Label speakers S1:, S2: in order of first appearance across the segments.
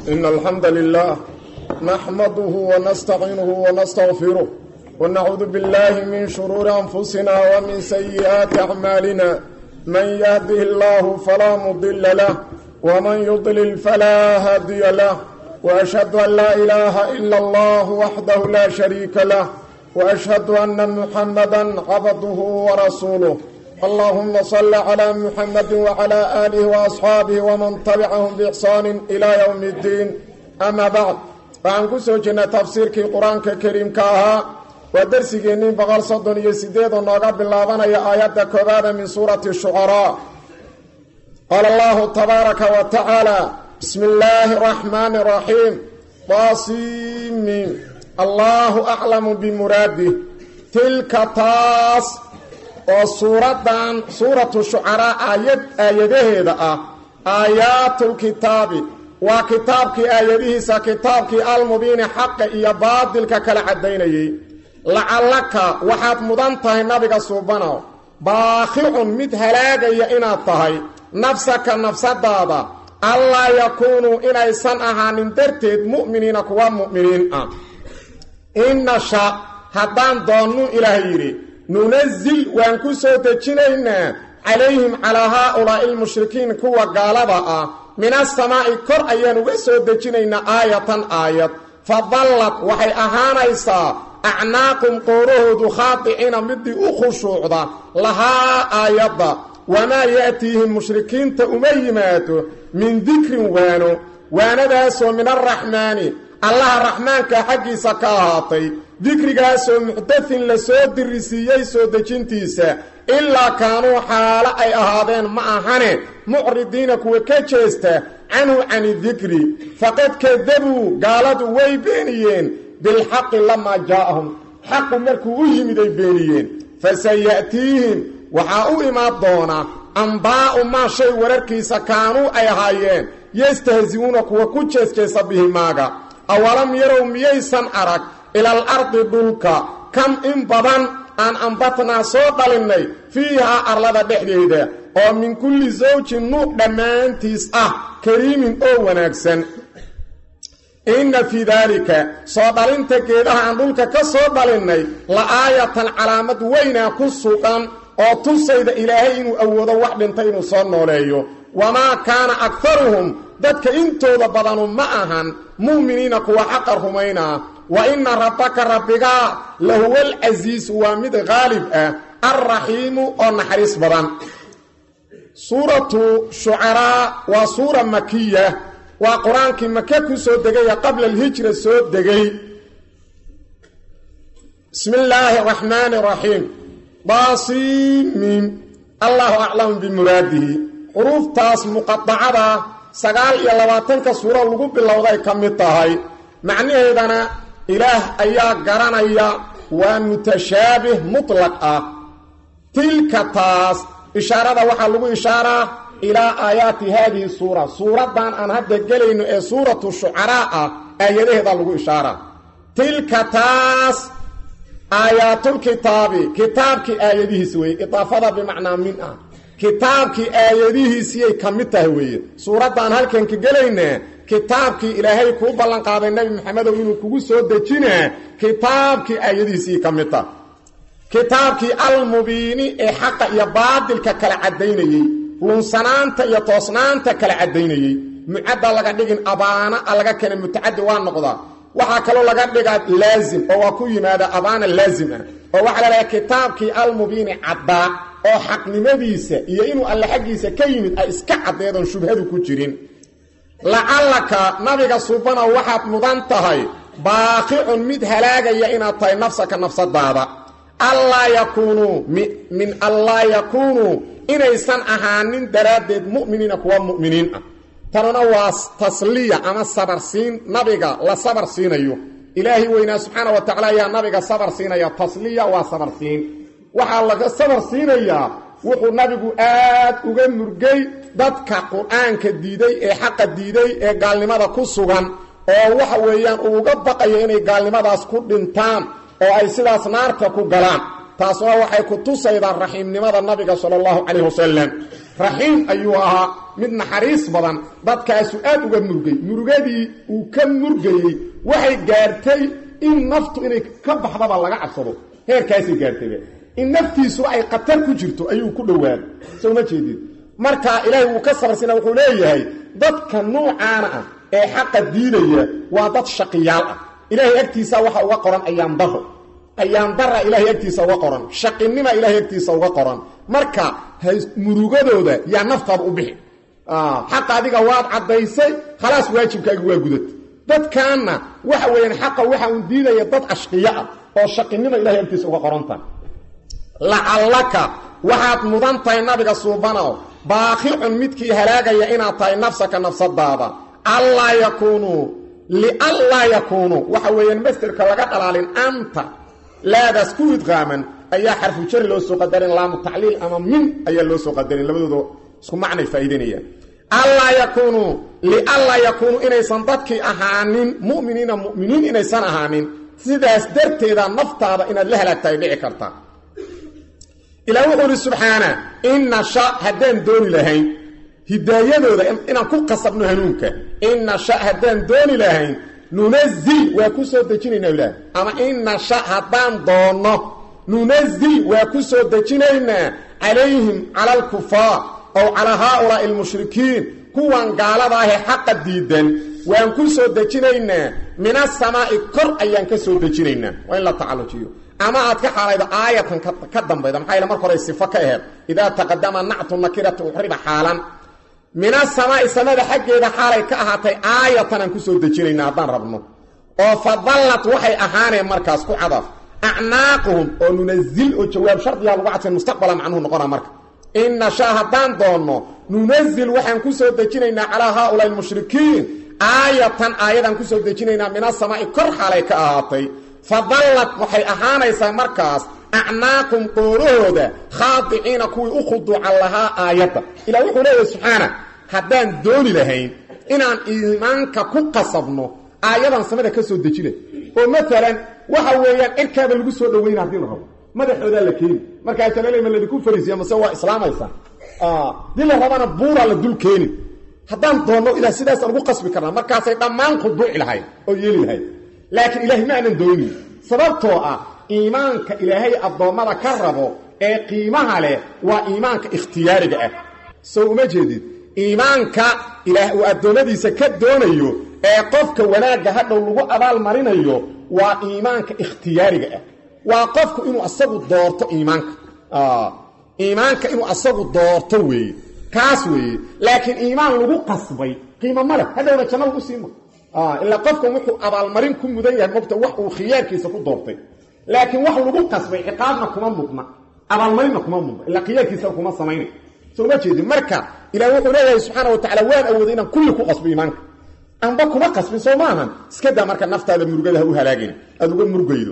S1: إن الحمد لله نحمده ونستعينه ونستغفره ونعوذ بالله من شرور أنفسنا ومن سيئات أعمالنا من يهده الله فلا مضل له ومن يضلل فلا هادي له وأشهد أن لا إله إلا الله وحده لا شريك له وأشهد أن محمدا عبده ورسوله اللهم صل على محمد وعلى آله وأصحاabه ومن تبعهم بإحsaan إلى يوم الdiin أma bعd waxaan ku soo jirnay tafsiirkii qur-aanka kariimka ahaa waa dersigeennii boqol soddon iyo sideed oo nooga bilaabanaya aayadda koobaada min suurati shucaraa qaala allahu tabaaraka wa tacaala bismi illaahi الرaxmaani الraxiim taasimin allahu aclamu bimuraadih tilka taas oo suuraddan suuratu shucaraa aayad aayadaheeda ah aayaatulkitaabi waa kitaabkii aayadihiisa kitaabkii almubiini xaqa iyo baadilka kala caddaynayay lacallaka waxaad mudan tahay nabiga suubanow baakhicun mid halaagaya inaad tahay nafsaka nafsadaada allaa yakuunuu inaysan ahaanin darteed mu'miniina kuwa mu'miniin ah innasha haddaan doonnu ilaah yidhi nunazil waan ku soo dejinaynaa calayhim calaa haa-ulaa'i almushrikiin kuwa gaalada ah min asamaa'i kor ayaan uga soo dejinaynaa aayatan aayad fa dallad waxay ahaanaysaa acnaaqum qoorahoodu khaadiciina midii u khushuucda lahaa aayadda wamaa ya'tiihim mushrikiinta uma yimaado min dikrin waano waanadaasoo min alraxmaani allaha raxmaanka xaggiisa ka ahaatay dikrigaasoo muxdathin la soo dirisiiyey soo dejintiisa ilaa kaanuu xaalo ay ahaadeen ma ahane mucridiina kuwa ka jeesta canhu cani dikri faqad kadabuu gaaladu way beeniyeen bilxaqi lamaa jaa'ahum xaqu markuu u yimid ay beeniyeen fasaya'tiihim waxaa u imaan doona ambaa'u maa shay wararkiisa kaanuu ay ahaayeen yastahzi'uuna kuwa ku jeesjeesa bihi maaga awalam yarow miyaysan arag ilal ardi dhulka kam in badan aan ambatnaa soo dhalinnay fiihaa arlada dhexdeeda oo min kulli sawjin nuuc dhammaantiis ah kariimin oo wanaagsan inna fii daalika soo dhalinta geedaha aan dhulka ka soo dhalinnay la aayatan calaamad weynaa ku sugan oo tusayda ilaahay inuu awoodo wax dhintay inuu soo nooleeyo wamaa kaana akharuhum dadka intooda badanu ma ahan mu'miniina kuwa xaqa rumaynaa wa inna rabbaka rabbigaa lahuwa alcasiisu waa mid qaalib ah alraxiimu oo naxariis badan suuratu shucaraa waa suura makiya waa qur-aankii maka ku soo degaya qabla alhijra soo degay bismi illaahi araxmaani araxiim daasiimiin allahu aclamu bimuraadihi xuruuftaas muqadacada sagaal iyo labaatanka suuro lagu bilowday ka mid tahay macnaheedana ilaah ayaa garanaya waa mutashaabih mutlaq ah tilka taas ishaarada waxaa lagu ishaaraa ilaa aayaati haadihi suura suuraddan aan hadda gelayno ee suuratu shucaraa ah aayadaheeda lagu ishaaraa tilka taas aayaatulkitaabi kitaabkii aayadihiis weeye idaafada bimacnaa min ah kitaabkii aayadihiisiyay ka mid tahay weeye suuraddaan halkan ka gelaynaa kitaabkii ilaahay kuu ballanqaaday nebi maxamedow inuu kugu soo dejinaa kitaabkii aayadihiisii ka mid taha kitaabkii almubiini ee xaqa iyo baadilka kala caddaynayey lunsanaanta iyo toosnaanta kala caddaynayey mucadda laga dhigin abaana a laga keena mutacadi waa noqdaa waxaa kaloo laga dhigaa laazim oo waa ku yimaada abaana laazim ah oo waxaa la dhaha kitaabkii almubiini caddaa oo xaqnimadiisa iyo inuu alle xaggiisa ka yimid ay iska caddeedoon shubhadu ku jirin lacallaka nabiga subana waxaad mudan tahay baaqicun mid halaagaya inaad tahay nafsaka nafsadaada allaa yakuunuu min allaa yakuunuu inaysan ahaanin daraaddeed mu'miniina kuwa mu'miniin ah tanuna waa tasliya ama sabarsiin nabiga la sabar siinayo ilaahay weynaa subxaana wa tacala ayaa nabiga sabar siinaya tasliya waa sabarsiin waxaa laga sabar siinayaa wuxuu nabigu aad uga murgay dadka qur-aanka diiday ee xaqa diiday ee gaalnimada ku sugan oo waxa weeyaan uu uga baqayo inay gaalnimadaas ku dhintaan oo ay sidaas naarta ku galaan taasuna waxay ku tusaydaa raxiimnimada nabiga sala allahu calayh wasalam raxiim ayuu ahaa mid naxariis badan dadkaasu aad uga murgay murugadii uu ka murgayey waxay gaartay in naftu inay ka baxdaba laga cabsado heerkaasay gaartayba in naftiisuba ay khatar ku jirto ayuu ku dhowaaday soo ma jeedid marka ilaahay wuu ka sabarsina wuxuu leeyahay dadka nuucaana ah ee xaqa diidaya waa dad shaqiyaal ah ilaahay agtiisa waxa uga qoran ayaandaro ayaandara ilaahay agtiisa uga qoran shaqinima ilaahay agtiisa uga qoran marka murugadooda yaa naftaada u bixi xaqa adiga waad caddaysay khalaas waajibkaaga waa gudad dadkaanna waxa weeyaan xaqa waxa uu diidaya dad ashqiyo ah oo shaqinima ilahay agtiisa uga qorantahay lacallaka waxaad mudan tahay nabiga suubanow baaqicun midkii halaagaya inaad tahay nafsaka nafsadaada allaa yakuunuu lianlaa yakuunuu waxa weeyaan masderka laga dhalaalin anta laadaas ku idqaaman ayaa xarfu jari loo soo qadarin laamu tacliil ama min ayaa loo soo qadarin labadooda isku macnay faa'iidanayaan allaa yakuunuu lianlaa yakuunuu inaysan dadkii ahaanin mu'miniina mu'miniin inaysan ahaanin sidaas darteeda naftaada inaad la halaagtahay dhici karta ilaa wuxuu uhi subxaana in nasha haddaan dooni lahayn hidaayadooda inaan ku qasabno hanuunka in nasha haddaan dooni lahayn nunazil waa ku soo dejinaynaa ilaah ama in nasha haddaan doonno nunazil waa ku soo dejinaynaa calayhim cala alkufaar ow calaa haaulaa'i almushrikiin kuwan gaalada ahee xaqa diidan waan ku soo dejinaynaa min asamaa'i kor ayaan ka soo dejinaynaa waa in la tacallujiyo ama aad ka xaalaydo aayatan ka dambayda maxaa yale marka hore sifo ka aheed idaa taqadama nactu nakirati uxriba xaalan min asamaa'i samada xaggeeda xaalay ka ahaatay aayatan aan ku soo dejinayna haddaan rabno oo fadallat waxay ahaaneen markaas ku cadaf acnaaquhum oo nunazil oo jawaab shardigaa lagu cadfay mustaqbala macnuhu noqona marka in nashaa haddaan doonno nunazil waxaan ku soo dejinaynaa calaa haaulaai almushrikiin aayatan aayadaan ku soo dejinaynaa min asamaa'i kor xaalay ka ahaatay fadallad waxay ahaanaysaa markaas acnaaqum qoorahooda khaadiciina kuwii u khuduucan lahaa aayadda ilaa wuxuu leeyahay subxaana haddaan dooni lahayn inaan iimaanka ku qasabno aayadan samada ka soo dejinay oo maalan waxa weeyaan cirkaaba lagu soo dhawayna haddii la rabo madaxoodaa la keeni markaasa lale ma ladinku fariisiya mase waa islaamaysaa dii la rabana buuraa la dul keeni haddaan doonno ilah sidaasaan ugu qasbi karnaa markaasay dhammaan khuduuci lahayd oo yeeli lahayd laakiin ilaahay ma aanan doonin sababtoo ah iimaanka ilaahay addoommada ka rabo ee qiimaha leh waa iimaanka ikhtiyaariga ah sow uma jeedid iimaanka ilaah uu addoommadiisa ka doonayo ee qofka wanaagga hadhow lagu abaalmarinayo waa iimaanka ikhtiyaariga ah waa qofku inuu asagu doorto iimaanka iimaanka inuu asagu doorto weeye kaas weeye laakiin iimaan lagu qasbay qiimo ma leh hadhowna janno lagu siima ilaa qofkan wuxuu abaalmarin ku mudan yahay mogta wax uu khiyaarkiisa ku doortay laakiin wax lagu qasbay ciqaabna kuma mudna abaalmarinna kuma mudna ilaa khiyaarkiisa kuma samaynay soo ma jeedin marka ilaah wuxuu leeyahay subxaana wa tacala waan awooday inaan kulli ku qasbo iimaanka anba kuma qasbin soo maahan iska daa marka naftaada murugada ha u halaagin aada uga murugaydo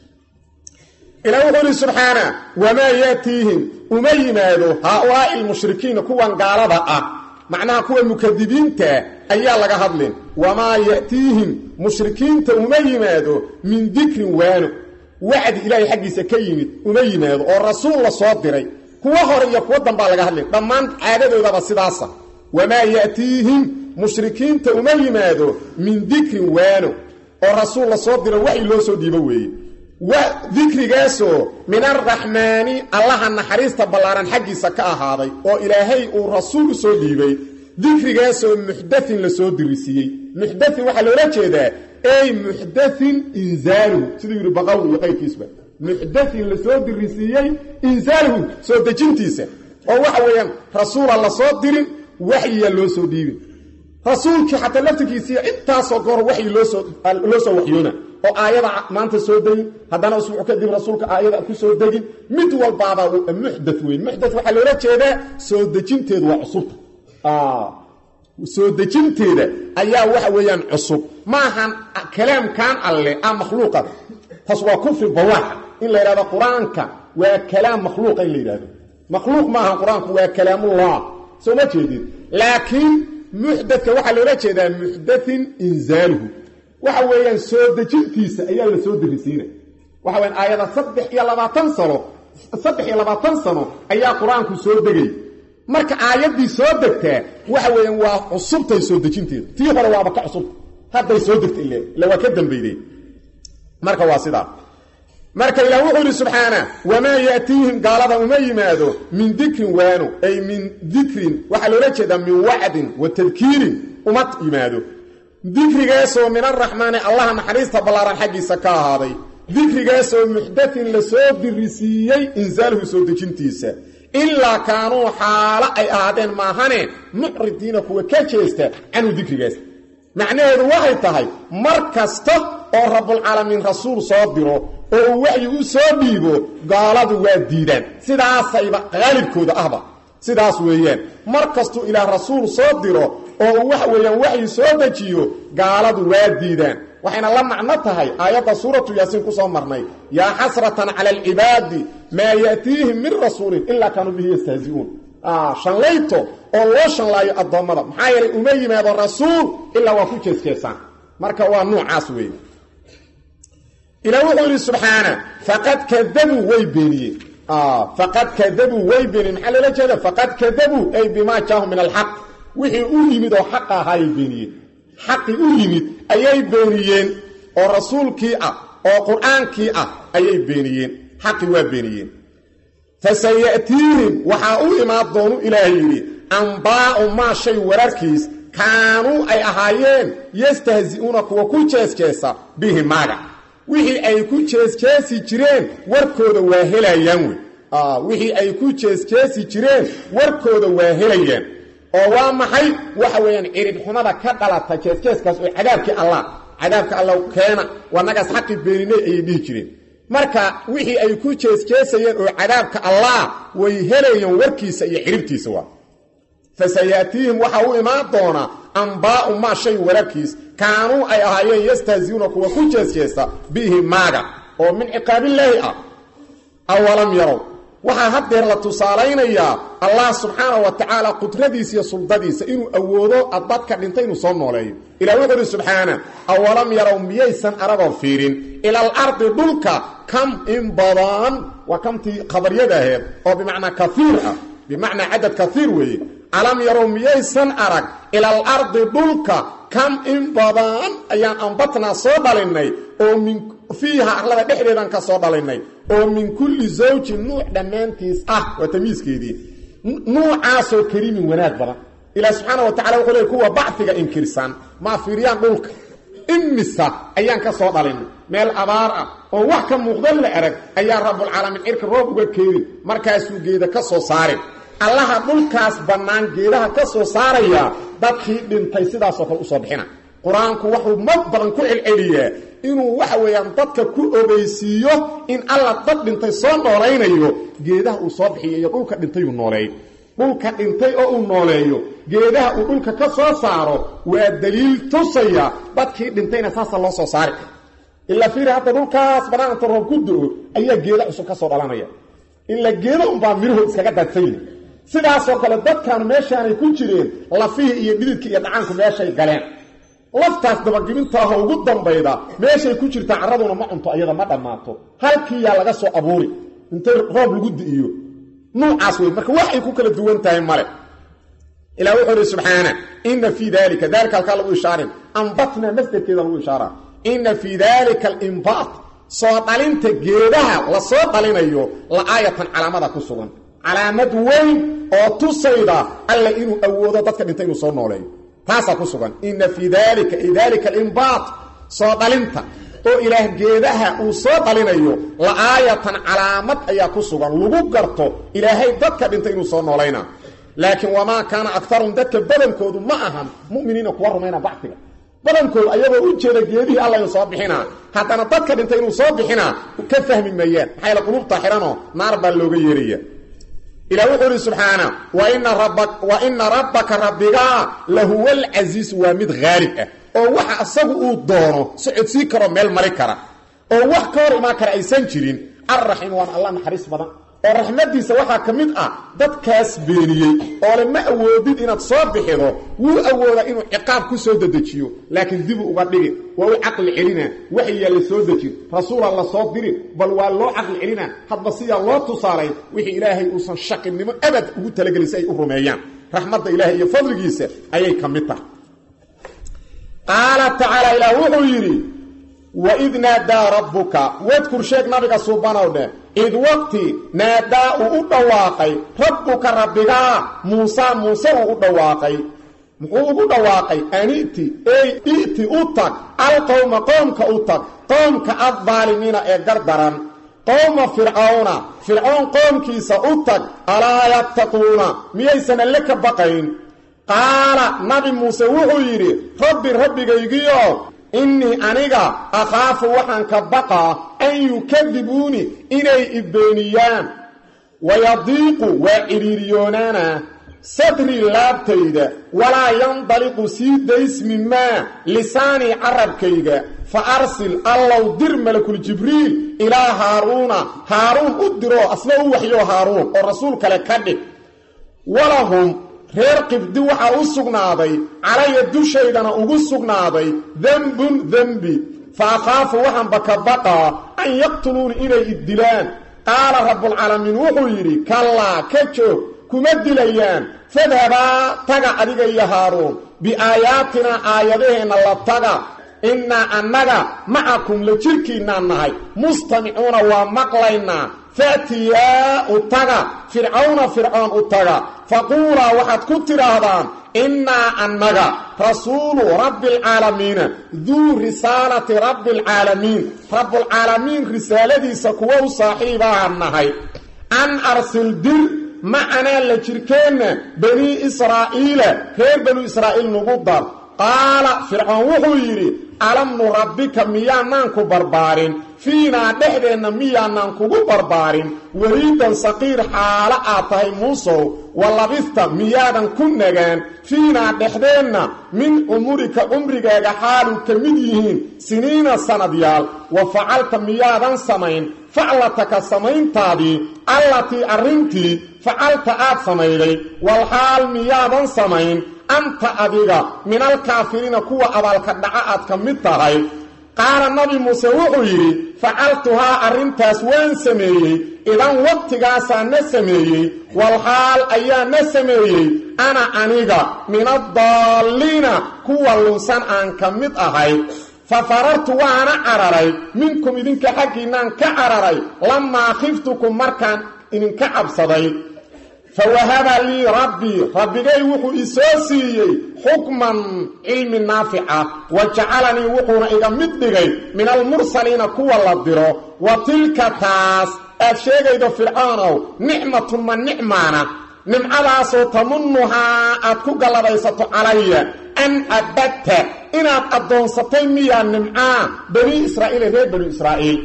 S1: ilaa wuxuu ihi subxaana wamaa yaatiihim uma yimaado haaulaai almushrikiina kuwan gaalada ah macnaha kuwa mukadibiinta ayaa laga hadlin wamaa ya'tiihim mushrikiinta uma yimaado min dikrin waano wacdi ilaahay xaggiisa ka yimid uma yimaado oo rasuul la soo diray kuwa hore iyo kuwa dambaa laga hadlin dhammaan caadadoodaba sidaasa wamaa ya'tiihim mushrikiinta uma yimaado min dikrin waano oo rasuul la soo diro waxi loo soo dhiibo weeye dikrigaasoo min arraxmaani allaha naxariista ballaaran xaggiisa ka ahaaday oo ilaahay uu rasuul u soo dhiibay dikrigaasoo muxdain la soo dirisiiyey muxdain waxaa loola jeedaa ey muxdain inzaaluhu siduu yidhi baqawi iyo qayrkiisba muxdain la soo dirisiiyey inzaaluhu soo dejintiisa oo waxa weeyaan rasuula la soo dirin waxyiya loo soo dhiibin rasuulkii xataa laftirkiisiiya intaasoo goor waxyi loosoo loo soo waxyoona oo aayada maanta soo degin haddana usbuuc kadib rasuulka aayada ku soo degin mid walbaaba muxda weyn muxda waxaa loola jeedaa soo dejinteedu waa cusubta soo dejinteeda ayaa waxa weeyaan cusub maahan kalaamkan alle ah makhluuqa taas waa kufri bawaaxa in la yidhahdo qur-aanka waa kalaam makhluuqa in la yidhahdo makhluuq maahan qur-aanku waa kalaamullah soo ma jeedid laakiin muxdadka waxaa loola jeedaa muxdain inzaaluhu waxa weeyaan soo dejintiisa ayaa la soo dirisiina waxa weyan aayada saddex iyo labaatan sano saddex iyo labaatan sano ayaa qur-aanku soo degay marka aayaddii soo degtaa waxa weeyaan waa cusubtay soo dejinteedu tii hore waaba ka cusubta hadday soo degta ile ila waa ka dambayday marka waa sidaa marka ilaah wuxuu yidhi subxaana wamaa yaatiihim gaalada uma yimaado min dikrin waano ay min dikrin waxaa loola jeedaa min wacdin wa tadkiirin uma yimaado dikrigaasoo min araxmaani allaha naxariista ballaaran xaggiisa ka ahaaday dikrigaasoo muxdatin la soo dirisiiyey insaaluhu soo dejintiisa ilaa kaanuu xaalo ay ahaadeen maahane mucridiina kuwa ka jeesta canhu dikrigaas macnaheedu waxay tahay mar kasta oo rabbulcaalamiin rasuul soo diro oo uu waxyi u soo dhiibo gaaladu waa diidaan sidaasayba qaalibkooda ahba sidaas weeyaan mar kastuu ilaah rasuul soo diro oo uu waxa weeyaan waxyi soo dejiyo gaaladu waa diidaan waxayna la macno tahay aayadda suuratu yaasiin ku soo marnay yaa xasratan cala alcibaadi maa ya'tiihim min rasuulin ilaa kaanuu bihi yastahzi'uun shanlayto oo loo shanlaayo addoommada maxaa yeelay uma yimaado rasuul ilaa waa ku jeesjeesaan marka waa nuucaas weeye ilaa wuxuu yidhi subxaana faqad kadabuu way beeniyeen faqad kadabuu way beeniyeen maxaa loola jeeda faqad kadabuu ay bimaa jaahum min alxaq wixii u yimid oo xaqa ahaayay beeniyeen xaqii u yimid ayay beeniyeen oo rasuulkii ah oo qur-aankii ah ayay beeniyeen xaqii waa beeniyeen fasaya'tiihim waxaa u imaan doonu ilaahay yidhi ambaa'u maa shay wararkiis kaanuu ay ahaayeen yastahzi'uuna kuwa ku jeesjeesa bihi maaga wixii ay ku jeesjeesi jireen warkooda waa helayaan wey wixii ay ku jeesjeesi jireen warkooda waa helayaan oo waa maxay waxa weeyaan ciridxumada ka dhalata jeesjeeskaas oo cadaabkii allah cadaabka alla keena wanagaas xaqi beeninay ayay dhihi jireen marka wixii ay ku jeesjeesayeen oo cadaabka allah way helayeen warkiisa iyo ciribtiisa waa fasayaatiihim waxaa u imaan doonaa ambaa'u maa shay wararkiis kaanuu ay ahaayeen yastahziuuna kuwa ku jeesjeesa bihi maaga oo min ciqaabillaahi ah awalam yarow waxaa haddeer la tusaalaynayaa allah subxaana wa tacaala qudradiisa iyo suldadiisa inuu awoodo dadka dhintay inuu soo nooleeyo ilah wuxuu uhi subxaana awalam yarow miyaysan aragoo fiirin ilal ardi dhulka kam in badan waa kamtii khabaryada aheed oo bimacnaa kaiir ah bimacnaa cadad kaiir weeye alam yarow miyaysan arag ilal ardi dhulka kam in badan ayaan ambatnaa soo dhalinnay oo min fiiha arlada dhexdeedan ka soo dhalinnay oo min kulli zawjin nuuc dhammaantiis ah waa tamiiskeedii nuucaasoo kariimin wanaag badan ilaah subxaana wa tacala wuxuu leey kuwa bacfiga inkirsan maa fiiriyaan dhulka imisa ayaan ka soo dhalinay meel abaar ah oo wax ka muuqdan la erag ayaa rabbulcaalamiin cirka roob uga keenin markaasuu geeda ka soo saarin allaha dhulkaas bannaan geedaha ka soo saaraya dadkii dhintay sidaasoo kale usoo bixina qur-aanku wuxuu mar badan ku celceliyaa inuu waxa weeyaan dadka ku ogeysiiyo in alla dad dhintay soo noolaynayo geedaha uu soo bixiyo iyo dhulka dhintayuu nooleeyo dhulka dhintay oo uu nooleeyo geedaha uu dhulka ka soo saaro waa daliil tusaya dadkii dhintayna saasa loo soo saari ilaa fiiri hadda dhulkaas bannaan inta roob ku do-o ayaa geeda cusub ka soo dhalanaya ilaa geeda unbaa midhahood iskaga daadsanyihin sidaasoo kale dadkaanu meeshaanay ku jireen lafihii iyo dhididka iyo dhacaanku meeshay galeen laftaas dabagibinta ahoo ugu dambayda meeshay ku jirtaa carraduna ma cunto iyada ma dhammaato halkiiyaa laga soo abuuri intay roob lagu di'iyo nuucaas wey marka waxay ku kala duwan tahay male ilah wuxuu ihi subxaana ina fii dalika dalika halkaa lagu ishaarin ambatna masderkeeda lagu ishaara ina fii dalika alimbaat soo dhalinta geedaha la soo dhalinayo la aayatan calaamada ku sugan calaamad weyn oo tusayda alla inuu awoodo dadka dhintay inuu soo nooleeyo taasaa ku sugan ina fii dalika ay dalika alimbaat soo dhalinta oo ilaah geedaha uu soo dhalinayo la aayatan calaamad ayaa ku sugan lagu garto ilaahay dadka dhintay inuu soo noolayna laakiin wamaa kaana akarum dadka badankoodu ma ahan muminiina kuwa rumayna bacfiga badankoodu ayagoo u jeeda geedihii alla soo bixinaa haddana dadka dhintay inuu soo bixinaa ka fahmi mayaan maxaa yl qulubta xihanoo naar baa looga yeeraya ilah wuxuu ihi subxaana wa ina rabbaka rabbigaa lahuwa alcasiisu waa mid haalib ah oo waxa asagu uu doono socodsii karoo meel mari kara oo wax ka hor imaan kara aysan jirin alraxiim waana alla naxariis badan oo raxmaddiisa waxaa ka mid ah dadkaas beeniyey oo le ma awoodid inaad soo bixido wuu awoodaa inuu ciqaab ku soo dedejiyo laakiin dibu uga dhigi waa u caqli celina waxyaa la soo dejin rasuulaa la soo dirin bal waa loo caqli celina hadba sidaa loo tusaalayn wixii ilaahay uusan shaqinimo abad ugu talagelin si ay u rumeeyaan raxmadda ilaahay iyo fadligiisa ayay ka mid tahay qaala tacaala ilaah wuxuu yidhi waid naadaa rabbuka wadkur sheeg nabiga suubanow dheh id waqti naadaa uu u dhawaaqay rabbuka rabbigaa muusaa muuse uu u dhawaaqay muxuu ugu dhawaaqay aniti ey i'ti u tag alqowma qoomka u tag qoomka addaalimiina ee gardaran qowma fircawna fircoon qoomkiisa u tag alaa yattaquuna miyaysan alle ka baqayn qaala nabi muuse wuxuu yidhi rabbi rabbigaygiyo innii aniga akhaafu waxaan ka baqaa an yukadibuuni inay ibeeniyaan wayadiiqu waa cidhiiriyoonaana sadrii laabtayda walaa yandaliqu sii daysmi maa lisaanii carabkayga fa arsil allow dir malakuljibriil ilaa haaruuna haaruun u diroo asna u waxyo haaruun oo rasuul kale ka dhig walahum reer qibdi waxaa u sugnaaday calaya dushaydana ugu sugnaaday dembun dembi fa akhaafu waxaanba ka baqaa an yaqtuluuni inay iddilaan qaala rabbulcaalamiin wuxuu yidhi kallaa ka joog kuma dilayaan fadhabaa taga adiga iyo haaruun biaayaatinaa aayadaheenna la taga innaa annaga macakum la jirkiinnaan nahay mustamicuuna waa maqlaynaa faatiyaa u taga fircawna fircoon u taga faquulaa waxaad ku tidhaahdaan innaa annaga rasuulu rabbialcaalamiina duu risaalati rabbialcaalamiin rabbulcaalamiin risaaladiisa kuwa u saaxiibaan nahay an arsil dir macanaa la jirkeenna banii israa'iila reer banu israa'iil nugu dar qaala fircoon wuxuu yidhi alam nurabbika miyaanaan ku barbaarin fiinaa dhexdeenna miyaanaan kugu barbaarin weliidan saqiir xaalo aad tahay muusow wa labista miyaadan ku nagaan fiinaa dhexdeenna min cumurika cumrigaaga xaalu ka mid yihiin siniina sanadyaal wa facalta miyaadan samayn faclataka samayntaadii allatii arrintii facalta aad samayday walxaal miyaadan samayn anta adiga min alkaafiriina kuwa abaalka dhaca aad ka mid tahay qaala nabi muuse wuxuu yidhi facaltuhaa arrintaas waan sameeyey idan waqtigaasaa na sameeyey walxaal ayaa na sameeyey ana aniga min addaalliina kuwa lunsan aan ka mid ahay fa farartu waana cararay minkum idinka xaggiinnaan ka cararay lamaa khiftukum markaan idinka cabsaday fawahaba lii rabbii rabbigay wuxuu isoo siiyey xukman cilmi naafica wa jacalanii wuxuuna iga mid dhigay min almursaliina kuwa la diro wa tilka taas aad sheegaydo fircoonow nicmatun ma nicmaana nimcadaasoo tamunnuhaa aad ku gallabaysato calaya an abadta inaad addoonsatay miyaa nimcaa banii israa'iil reer banu israa'iil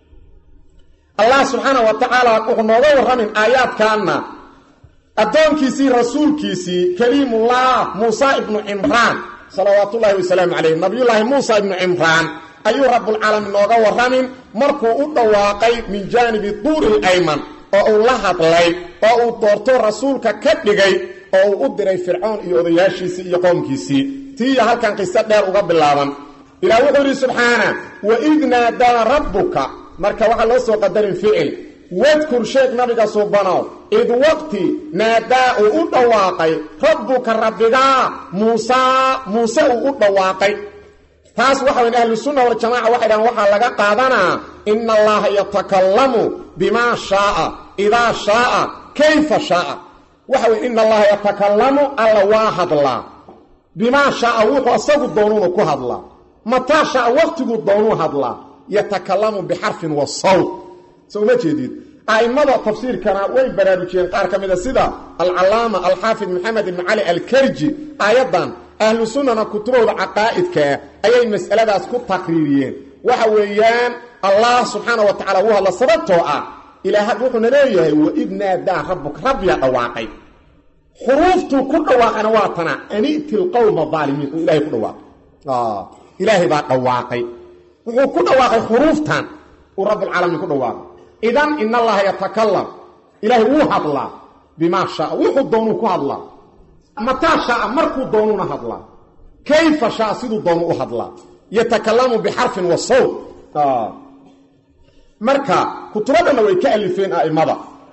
S1: allah subxaana wa tacaala wuxuu nooga warramin aayaadkaanna addoonkiisii rasuulkiisii kaliimullah muusa ibnu cimraan salawaatullaahi wasalaamu calayh nabiyullaahi muusa ibnu cimraan ayuu rabbulcaalamiin nooga warramin markuu u dhawaaqay min jaanibi duuri layman oo uu la hadlay oo uu doorto rasuulka ka dhigay oo uu u diray fircoon iyo odayaashiisii iyo qoomkiisii tiiya halkan qiso dheer uga bilaaban ilaah wuxuu yidhi subxaana waid naadaa rabbuka marka waxaa loo soo qadarin ficil wadkur sheeg nabiga suubanow id waqti naadaa uu u dhawaaqay rabbuka rabbigaa muusaa muuse uu u dhawaaqay taas waxa wayn ahlusunna waljamaca waxay dhahan waxaa laga qaadanaa ina allaha yatakallamu bimaa shaaa idaa shaaa kayfa shaaa waxa weye ina allaha yatakallamu alla waa hadlaa bimaa shaaa wuxuu asagu doonuuna ku hadlaa mataa shaaa waqtiguu doonuu hadlaa yatakallamu bixarfin wa sawt so uma jeedid a'immada tafsiirkana way baraarujiyeen qaar ka mida sida alcallaama alxaafid maxamed ibnu cali alkarji aayaddan ahlu sunnana kutubahooda caqaa'idkaa ayay mas'aladaas ku taqriiriyeen waxa weeyaan allah subxaana wa tacala wuu hadla sababtoo ah ilaah wuxuuna leeyahay waid naadaa rabbuka rabbiyaa dhawaaqay xuruuftuu ku dhawaaqayna waa tana aniti lqowma aalimiin uu ilahay ku dhawaaqay ilaahay baa dhawaaqay wuxuu ku dhawaaqay xuruuftan uu rabbulcaalamiin ku dhawaaqay idan in allaha yatakalam ilaahay wuu hadlaa bimaa shaa wuxuu doonuu ku hadlaa mataa shaa markuu doonuuna hadlaa kayfa shaa siduu doonu u hadlaa yatakalamu bixarfin wa sawt marka kutubo dhanna way ka alifeen a'immada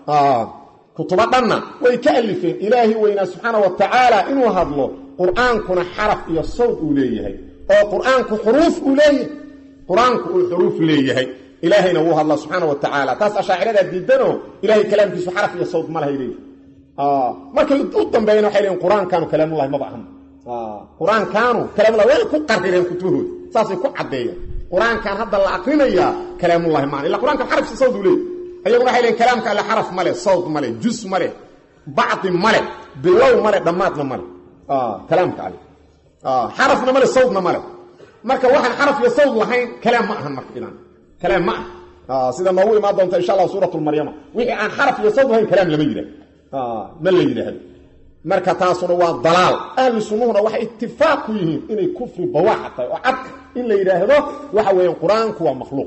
S1: kutubo dhanna way ka alifeen ilaahi weynaa subxaana wa tacaala inuu hadlo qur-aankuna xaraf iyo sawt uu leeyahay oo qur-aanku xuruuf uu leeyahay qur-aanku uu xuruuf leeyahay ilaahayna wuu hadlaa subxaana wa tacaala taas ashaaciradaa diidanoo ilahay kalaamkiisu xaraf iyo sawt ma lahay leeyahy markay u dambeeyana waxay leeyiin qur-aankaanu kalaamullahi maba ahan qur-aankaanu kalaamulahi way ku qarireen kutubahooda saasay ku caddeeyeen qur-aankan hadda la akrinayaa kalaamullahi maan illa qur-aankan xaraf iyo sawt uu leeyahy ayaguna waxay leeyiin kalaamka alle xaraf male sawt male jus male bacdi male bilow male dhammaadna male kalaamka alle xarafna male sawtna male marka waxaan xaraf iyo sawt lahayn kalaam ma ahan marka idan kalaam ma ah sida noogu imaan doonta insha allah suurat lmaryama wixii aan xaraf iyo sawt lahayn kalaam lama yidhahdo ma la yidhaahdo marka taasuna waa dalaal ahlu sunnuhuna waxay itifaaq ku yihiin inay kufri bawaaxa tahay oo cadka in la yidhaahdo waxa weeyaan qur-aanku waa makhluuq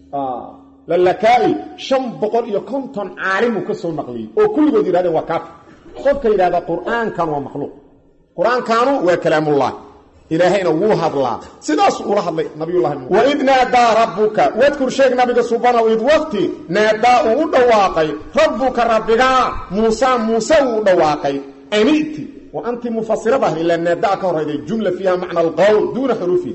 S1: lalakaa'i shan boqol iyo konton caalimuu ka soo naqliyey oo kulligood yidhahdeen waa kaafir qofka yidhahda qur-aankan waa makhluuq qur-aankaanu waa kalaamullah ilaahayna wuu hadlaa sidaasuu ula hadlay nabiyullahi waid naadaa rabbuka wadkur sheeg nabiga subanow id waqti naadaa uu u dhawaaqay rabbuka rabbigaa muusa muuse uu u dhawaaqay aniti wa anti mufasirada ilaa naadaa ka horayday jumla fiiha macna alqowl duuna xuruufihi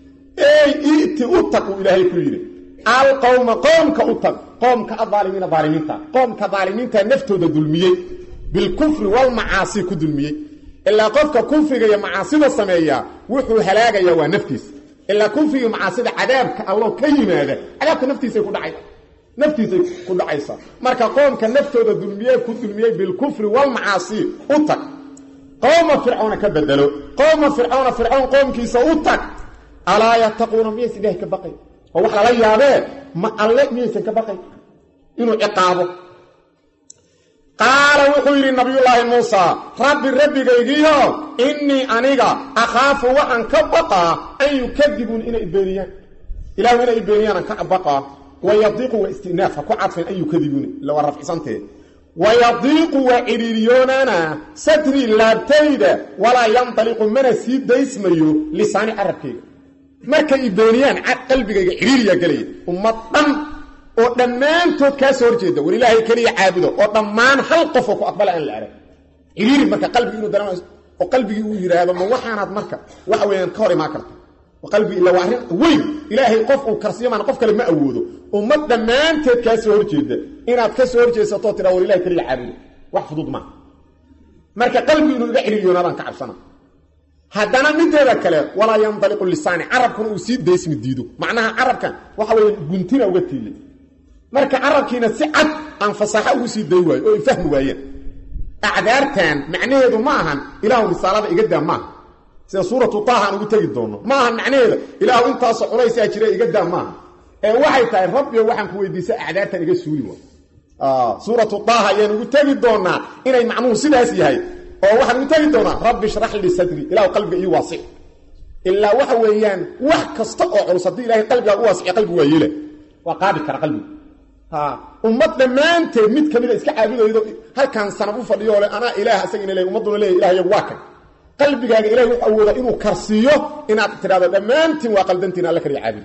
S1: ey iti u tag uu ilaahay ku yidhi alqowma qoomka u tag qoomka adaalimiina daalimiinta qoomka daalimiinta naftooda dulmiyey bilkufri walmacaasi ku dulmiyey ilaa qofka kufriga iyo macaasida sameeya wuxuu halaagayaa waa naftiisa ilaa kufriga macaasida cadaabka allo ka yimaada cadaabka naftiisay ku dhacay naftiisay ku dhacaysa marka qoomka naftooda dulmiye ku dulmiyey bilkufri walmacaasi u tag qowma fircoona ka bedelo qowma fircoona fircoon qoomkiisa u tag alaa yattaquuna miyaysa ilahay ka baqay oo wax lala yaabee ma alle miyaysan ka baqay inuu ciqaabo qaala wuxuu yidhi nabiyullaahi muusa rabbi rabbigaygiyo innii aniga akhaafu waxaan ka baqaa an yukadibuun inay beeniyaan ilahu inay beeniyaan ka baqaa wayadiiqu waa istinaaf ha ku cadfeen an yukadibuuna ila waa rafcisantee wayadiiqu waa cidhiiriyoonaana sadrii laabtayda walaa yantaliqu mana sii daysmayo lisaani carabkayga markay i beeniyaan qalbigayga cidhiiriyaa gelaya ummad dhan oo dhammaantood kaa soo horjeeda war ilaahay keliya caabudo oo dhammaan hal qofoo ku aqbala aan la arag cidhiiri marka qalbigi inuu dareema oo qalbigii uu yidhaahdo ma waxaanaad marka waxa weeyaan ka hor imaan karta qalbigi illa waa arrin weyn ilaahay qof uu karsiyo maana qof kale ma awoodo ummad dhammaanteed kaa soo horjeeda inaad ka soo horjeesatoo tidhaa war ilahay keliya caabudo wax fudud maa marka qalbigi inuu iga cidhiiriyoonaadaan ka cabsana haddana mideeda kale walaa yandaliqu lisaani carabkuna uu sii daysmi diido macnaha carabkan waxa weeye guntina uga tiilay marka carabkiina si cad aan fasaaxo ugu sii day waayo oo ay fahmi waayeen acdaartan macnaheedu ma ahan ilaahu risaalada iga daa maaha sida suuratu taaha aan ugu tegi doonno ma ahan macnaheeda ilaahu intaasoo culaysaa jira iga daa maaha ee waxay tahay rabbiyo waxaan ku weydiisa acdaartan iga suuli waay suuratu taaha ayaan ugu tegi doonaa inay macnuhu sidaas yahay oo waxaan ugu tegi doonaa rabbi shrax lii sadri ilahu qalbiga ii waasic ilaa waxa weeyaan wax kasta oo culus haddii ilahay qalbigaa u waasiciya qalbigu waa yeela waa qaadi kara qalbigu ummad dhammaanteed mid kamida iska caabudaydo halkan sanab u fadhiyo le anaa ilaah isagina le ummadduna leeya ilah yagu waa kan qalbigaaga ilahay wuxuu awoodaa inuu karsiiyo inaad tidhahdo dhammaantiin waa qaldantiin alla kaliya caabudi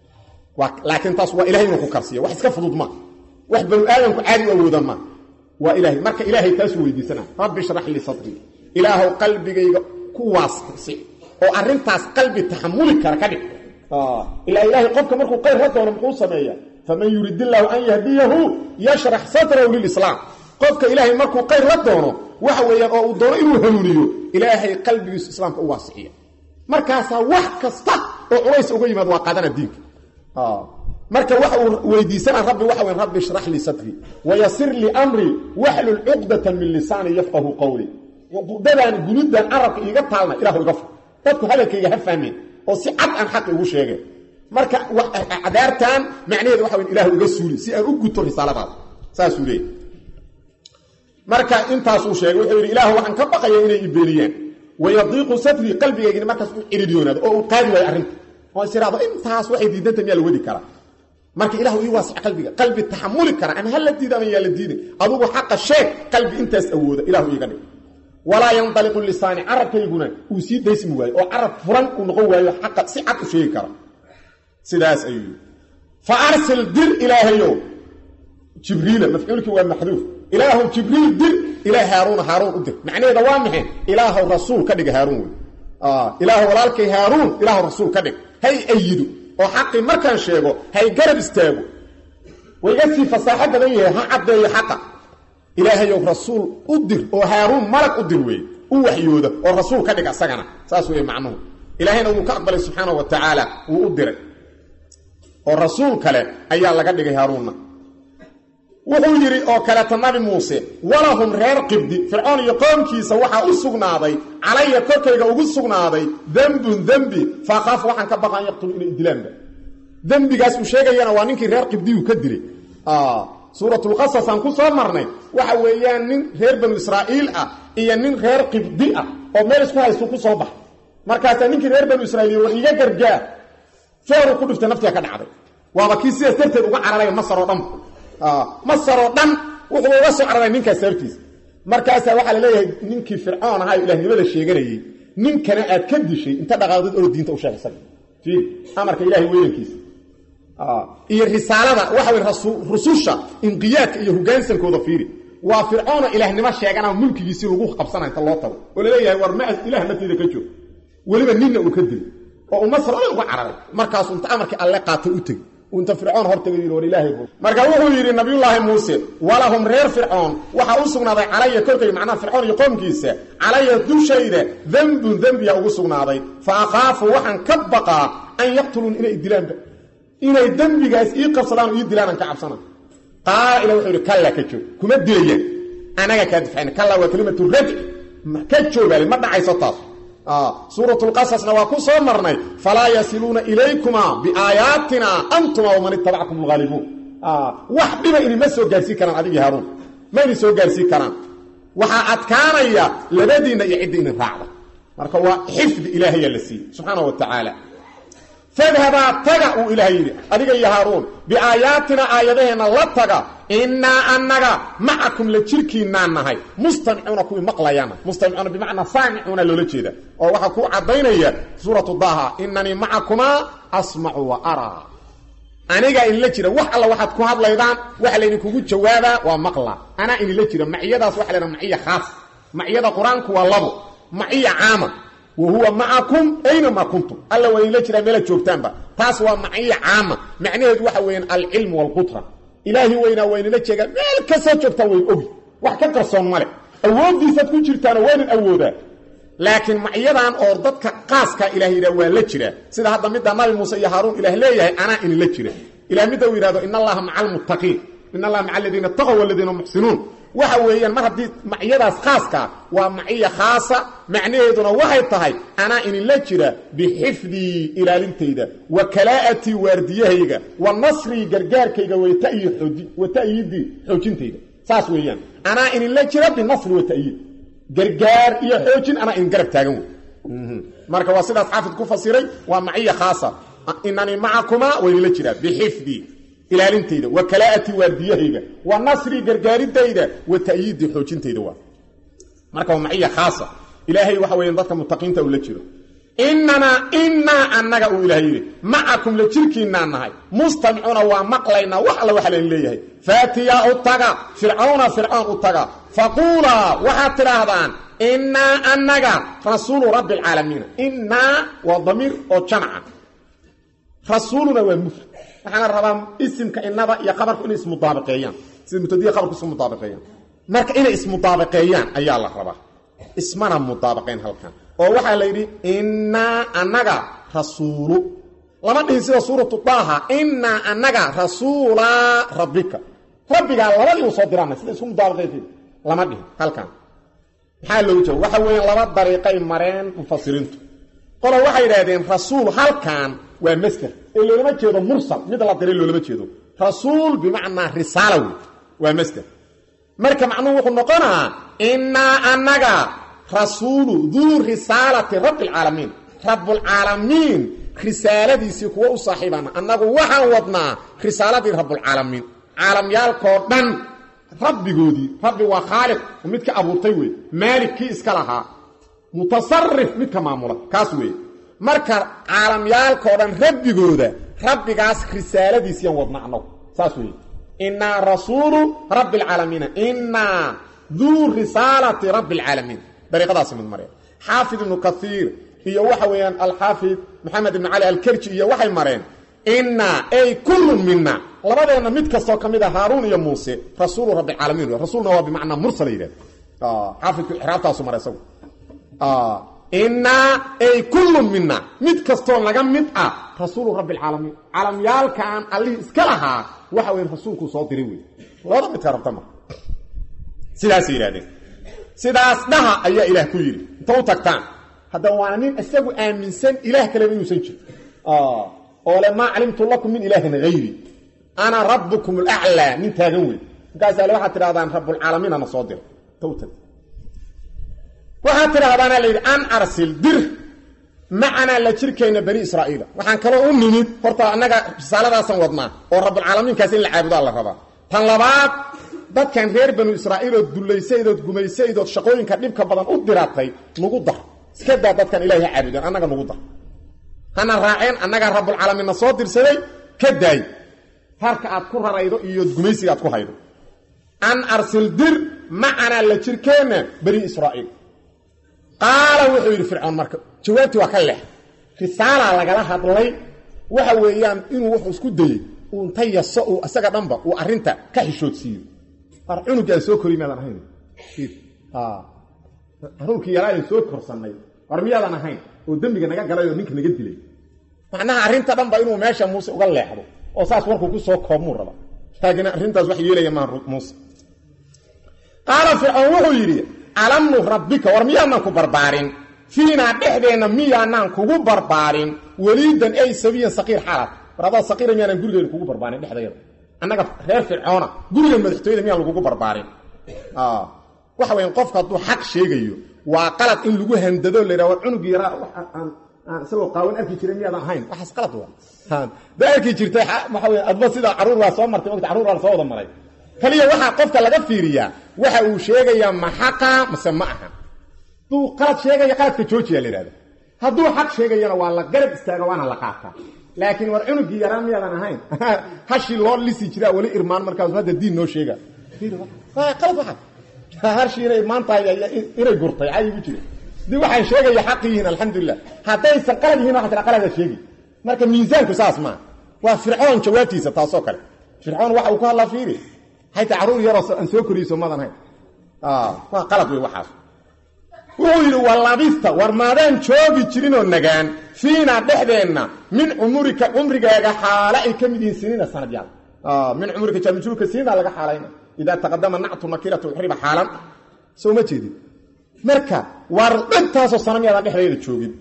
S1: laakiin taas waa ilahay inuu ku karsiiyo wax iska fudud maa wax banu aadamku caadi u awooda maa waa ilahay marka ilaahay taasuu weydiisana rabbi shrax lii sadrii ilaahow qalbigayga ku waasirsi oo arrintaas qalbi taxamuli kara ka dhig ilaa ilaahay qofka markuu qayr la doono muxuu sameeya faman yurid illaahu an yahdiyahu yashrax sadrahu lilislaam qofka ilaahay markuu qayr la doono waxa weeyaan oo uu doono inuu hanuuniyo ilaahay qalbigiisu islaamka u waasiciya markaasaa wax kasta oo culays uga yimaad waa qaadana diinka marka waxa uu weydiisana rabbi waxa weyn rabbi shrax lii sadrii wayasir lii amrii waxlul cuqdatan min lisaani yafqahu qawli cuqdadan gunidan carabka iiga taalna ilahu iga fur dadku hadalkayga ha fahmeen oo si cad aan xaqi ugu sheegeen marka cadaartan macnaheedu waxa weyn ilahu iga suuli si aan u guto risaaladaada saasuu leeyahy marka intaasuu sheegay wuxuu yidhi ilaahu waxaan ka baqaya inay ibeeniyaan wayadiiqu sadrii qalbigaygina markaas u ciridiyoonaado oo uu qaadi waayo arrinta oo is idhahdo intaas waxay diidanta miyaa la wadi karaa marka ilahu ii waasic qalbiga qalbi taxamuli kara ama hala diida ama yaa la diidin adugu xaqa sheeg qalbi intaas awooda ilahu iiga dhig walaa yandaliqu lisaani carabkayguna uu sii daysmi waayo oo carab furan uu noqon waayo xaqa si cad u sheegi kara sidaas ayuu yii fa arsil dir ilaahayow jibriila mafcuulkii waa maxduuf ilaahu jibriil dir ilaa haaruuna haaruun u dir macnaheeda waa maxay ilaahu rasuul ka dhiga haaruun wey ilaahu walaalkay haaruun ilaahu rasuul ka dhig hay ayidu oo xaqii markaan sheego hay garab istaago wayga sii fasaaxo badan yahay ha caddeeyo xaqa ilaahayow rasuul u dir oo haaruun malag u dir weeye u waxyooda oo rasuul ka dhig asagana saas weeye macnuhu ilaahayna wuu ka aqbalay subxaana wa tacaala wuu u diray oo rasuul kale ayaa laga dhigay haaruunna wuxuu yidhi oo kaleeta nabi muuse walahum reer qibdi fircoon iyo qoomkiisa waxaa u sugnaaday calaya korkayga ugu sugnaaday dembun dembi faakhaaf waxaan ka baqaan yaqtulu inay dilaanba dembigaas uu sheegayana waa ninkii reer qibdiyuu ka dilay suuratulqasas aan ku soo marnay waxa weeyaan nin reer banu israa'iil ah iyo nin reer qibdi ah oo meel isku haystu ku soo baxay markaasaa ninkii reer banu israiil war iga gargaar feeru ku dhiftay naftiga ka dhacday waaba kii sidaas darteed uga cararaya masar oo dhan masar oo dhan wuxuu uga soo cararay ninkaas sababtiisa markaasaa waxaa la leeyahay ninkii fircoon ahaa ilahnimada sheeganayey ninkana aad ka dishay inta dhaqaaqdid oo diinta u sheegsan fiir amarka ilahay weynankiisa iyo risaalada waxa wey rususha inqiyaadka iyo hogaansankooda fiiri waa fircoona ilaahnimo sheegana mulkigiisii lagu qabsana inta loo tago oo laleeyahay war ma ilah nafteeda ka joog weliba ninna uu ka dilay oo uu masar o dhan uga cararay markaasuu inta amarkii alle qaatay u tegi inta fircoon hortaga yidhi war ilaahay bu marka wuxuu yidhi nabiyullaahi muuse walahum reer fircoon waxaa u sugnaaday calaya korkay macnaha fircoon iyo qoomkiisa calaya dushayda dembun dembiya ugu sugnaaday fa akhaafu waxaan ka baqaa an yaqtuluun inay dilaanba inay dembigaas ii qabsadaan oo ii dilaanaan ka cabsana qaala ila wuxuu yidhi kalla ka joog kuma dilayaan anaga kaa difacayna kalla waa kelimatu radci ka joogaale ma dhacayso taas suuratulqasasna waa ku soo marnay falaa yasiluuna ilaykuma biaayaatina antuma waman itabackum alghaalibuun wax dhiba inima soo gaarsiin karaan adigii haaruun ma idin soo gaarsiin karaan waxaa adkaanaya labadiinna iyo cidda idin raacda marka waa xifdi ilaahayaa la siiyey subxaana wa tacaala fadhabaa taga uu ilaahay yidhi adiga iyo haaruun biaayaatina aayadaheenna la taga innaa annaga macakum la jirkiinaan nahay mustamicuuna kuwii maqlayaana mustamicuuna bimacnaa saamicuuna loola jeeda oo waxaa ku caddaynaya suuratu daha inanii macakumaa asmacu wa araa anigaa idinla jira wax alla waxaad ku hadlaydaan waxa laydinkugu jawaabaa waa maqla anaa idinla jira maciyadaas waxa laydhaha maciya khaas maciyada qur-aanku waa labo maciya caama wahuwa macakum aynamaa kuntum alla waa idinla jiraa meelaad joogtaanba taas waa maciya caama macnaheedu waxa weeyaan alcilmu waalqutra ilaahi weynaa waa idinla jeegaa meel kastoo joogtaa wayn ogi wax ka qarsoon male awooddiisaad ku jirtaano waynan awoodaa laakiin macyadan oo dadka qaaskaa ilaah yidhah waa la jiraa sida hadda midda nabi muuse iyo haaruun ilaah leeyahay anaa idinla jira ilah midda uu yidhahdo in allaha maca almuttaqiin in allaha maca aladiina taqow waladiina muxsinuun waxa weeyaan mar haddii macyadaas khaaskaa waa maciya khaasa macnaheeduna waxay tahay anaa idinla jira bixifdii ilaalintayda wa kalaa'atii waardiyahayga wa nasrii gargaarkayga wa ta'yiidii xoojintayda saas weeyaan anaa idinla jira binasri wa ta'yiid gargaar iyo xoojin anaa idin garab taagan wey marka waa sidaas xaafid ku fasiray waa maciya khaasa inanii macakumaa waa idinla jiraa bixifdii ilaalintayda wa kalaa'atii waardiyahayga wa nasrii gargaaridayda wa ta'yiidii xoojintayda waa marka waa maciya khaasa ilaahay waxa weeyaan dadka mutaqiinta uu la jiro inanaa inaa annaga uu ilahay yidhi macakum la jirkiinaa nahay mustamicuuna waa maqlaynaa wax alla waxa lain leeyahay faatiyaa u taga fircawna fircoon u taga faquulaa waxaad tidhaahdaan inaa annaga rasuulu rabbi alcaalamiina inaa waa damiir oo jamca rasuuluna waa mufrad waxaana rabaa isimka inada iyo qabarku inay ismudaabaqeeyaan sida mutadiya qabarku isku mudaabaqeeyaan marka inay ismudaabaqeeyaan ayaa la rabaa ismana mudaabaqeen halkan oo waxaa la yidhi innaa annaga rasuulu lama dhihin sida suuratu daaha innaa annaga rasuulaa rabbika rabbigaa labadii u soo diraana sida isku mudaabaqeyn lama dhihin halkan maxaa loogu jawab waxa weeyaan laba dariiqay mareen mufasiriintu qolo waxay yidhaahdeen rasuul halkan waa master ee loolama jeedo mursal mid la diray loolama jeedo rasuul bimacnaa risaala wey waa master marka macnuhu wuxuu noqonaa innaa annaga rasuulu duu risaalati rabbi alcaalamiin rabbulcaalamiin risaaladiisii kuwa u saaxiibana annagu waxaan wadnaa risaaladii rabbulcaalamiin caalamyaalkoo dhan rabbigoodii rabbi waa khaaliq midka abuurtay wey maalik kii iska lahaa mutasarif midka maamula kaas weeye marka caalamyaalkao dhan rabbigooda rabbigaas risaaladiisiyaan wadna annagu saas weeye innaa rasuulu rabbi alcaalamiina innaa duu risaalati rabbi alcaalamiin dariiqadaasi mid mareen xaafid ibnu kaiir iyo waxa weeyaan alxaafid maxamed ibnu cali alkerji iyo waxay mareen innaa ay kullun mina labadeenna mid kastoo ka mid a haaruun iyo muuse rasuulu rabbi alcaalamiin rasuulna waa bimacnaa mursala yidhahda xaafidku ixraabtaasu mara isagu innaa ay kullun mina mid kastoo naga mid ah rasuulu rabbi alcaalamiin caalamyaalkaan allihii iska lahaa waxa weye rasuulkuu soo diray wey labada midka rabta ma sidaasay yidhahdeen sidaas dhaha ayaa ilaah ku yidhi inta u tagtaan haddaba waana nin isagu aaminsan ilaah kaleba inuusan jirin oo le maa calimtu lakum min ilaahin hayri ana rabbukum alaclaa nin taagan wey markaasa ale waxaad tidhahdaan rabbulcaalamiin ana soo dira inta u tag waxaad tidhahdaana la yidhi an arsil dir macanaa la jirkayna bani israa'iila waxaan kaloo u nimid horta annaga risaaladaasaan wadnaa oo rabbulcaalamiinkaas in la caabudaa la rabaa tan labaad dadkan reer banu israa'iilood dullaysaydod gumaysaydood shaqooyinka dhibka badan u diratay nugu dar iska daa dadkan ilahay ha caabudeen annaga nugu dar hana raaceen annagaa rabbulcaalamiinna soo dirsaday ka daay harka aad ku raraydo iyo gumaysiga aad ku haydo an arsil dir macanaa la jirkeenna bani israa'iil qaala wuxuu yidhi fircoon marka jawaabtii waa ka lex risaalaa lagala hadlay waxa weeyaan inuu wuxuu isku dayey uu inta yaso uu isaga dhanba uu arrinta ka xishoodsiiyo ar cunugii aan soo kori miyaadan ahayn caruurkii yaraayan soo korsannay war miyaadan ahayn oo dembiga naga galay oo ninka naga dilay macnaha arrinta dhanba inuu meesha muuse uga leexdo oo saas warkuu ku soo koobmuu raba taagina arrintaas wax yeelaya maa muuse qaala fircoon wuxuu yidhi alam nurabbika war miyaanaan ku barbaarin fiinaa dhexdeenna miyaanaan kugu barbaarin weliidan ay sabiyan saqiir xaalad war adaa saqiira miyaanaan gurigeena kugu barbaarin dhexdayada annaga reer fircoona gurigan madaxtooyada miyaan lagugu barbaarin waxa weyan qofka hadduu xaq sheegayo waa qalad in lagu handado la yidhaha war cunugii yaraa aan isagoo qaawan arki jiray miyaadan ahayn waxaas qalad waa da arki jirtay waxa wey adba sidaa carruur waa soo martay ogta carruur waa la soo wada maray kaliya waxaa qofka laga fiiriyaa waxa uu sheegayaa ma xaqa mase ma aha hadduu qalad sheegaya qaladka joojiya la yidhahda hadduu xaq sheegayana waa la garab istaaga waana la qaataa laakiin war cunugii yaraan miyaadan ahayn hashii loo lisi jiraa weli irmaan markaasu hadda diin noo sheega qalad waa hashii inay irmaan tahay inay gurtay cayigu jira dii waxaan sheegaya xaq yihiin alxamdulilah haddaysan qalad yihin waxa tira qalada sheegi marka miisaanku saas maa waa fircoon jawaabtiisa taasoo kale fircoon waxa uu ku hadlaa fiiri hayta carruur yaroo aan soo koriyso madan hayn waa qalad wey waxaas wuxuu yidhi walabista war maadaan joogi jirinoo nagaan fiinaa dhexdeenna min cumurika cumrigaaga xaale ay ka mid yihiin siniina sanadyaal min cumrika jaamijruurka siniinaa laga xaalayna idaa taqadama nactu nakiratu uxriba xaalan soo ma jeedin marka war dhantaasoo sana miyaadaan dhexdeeda joogin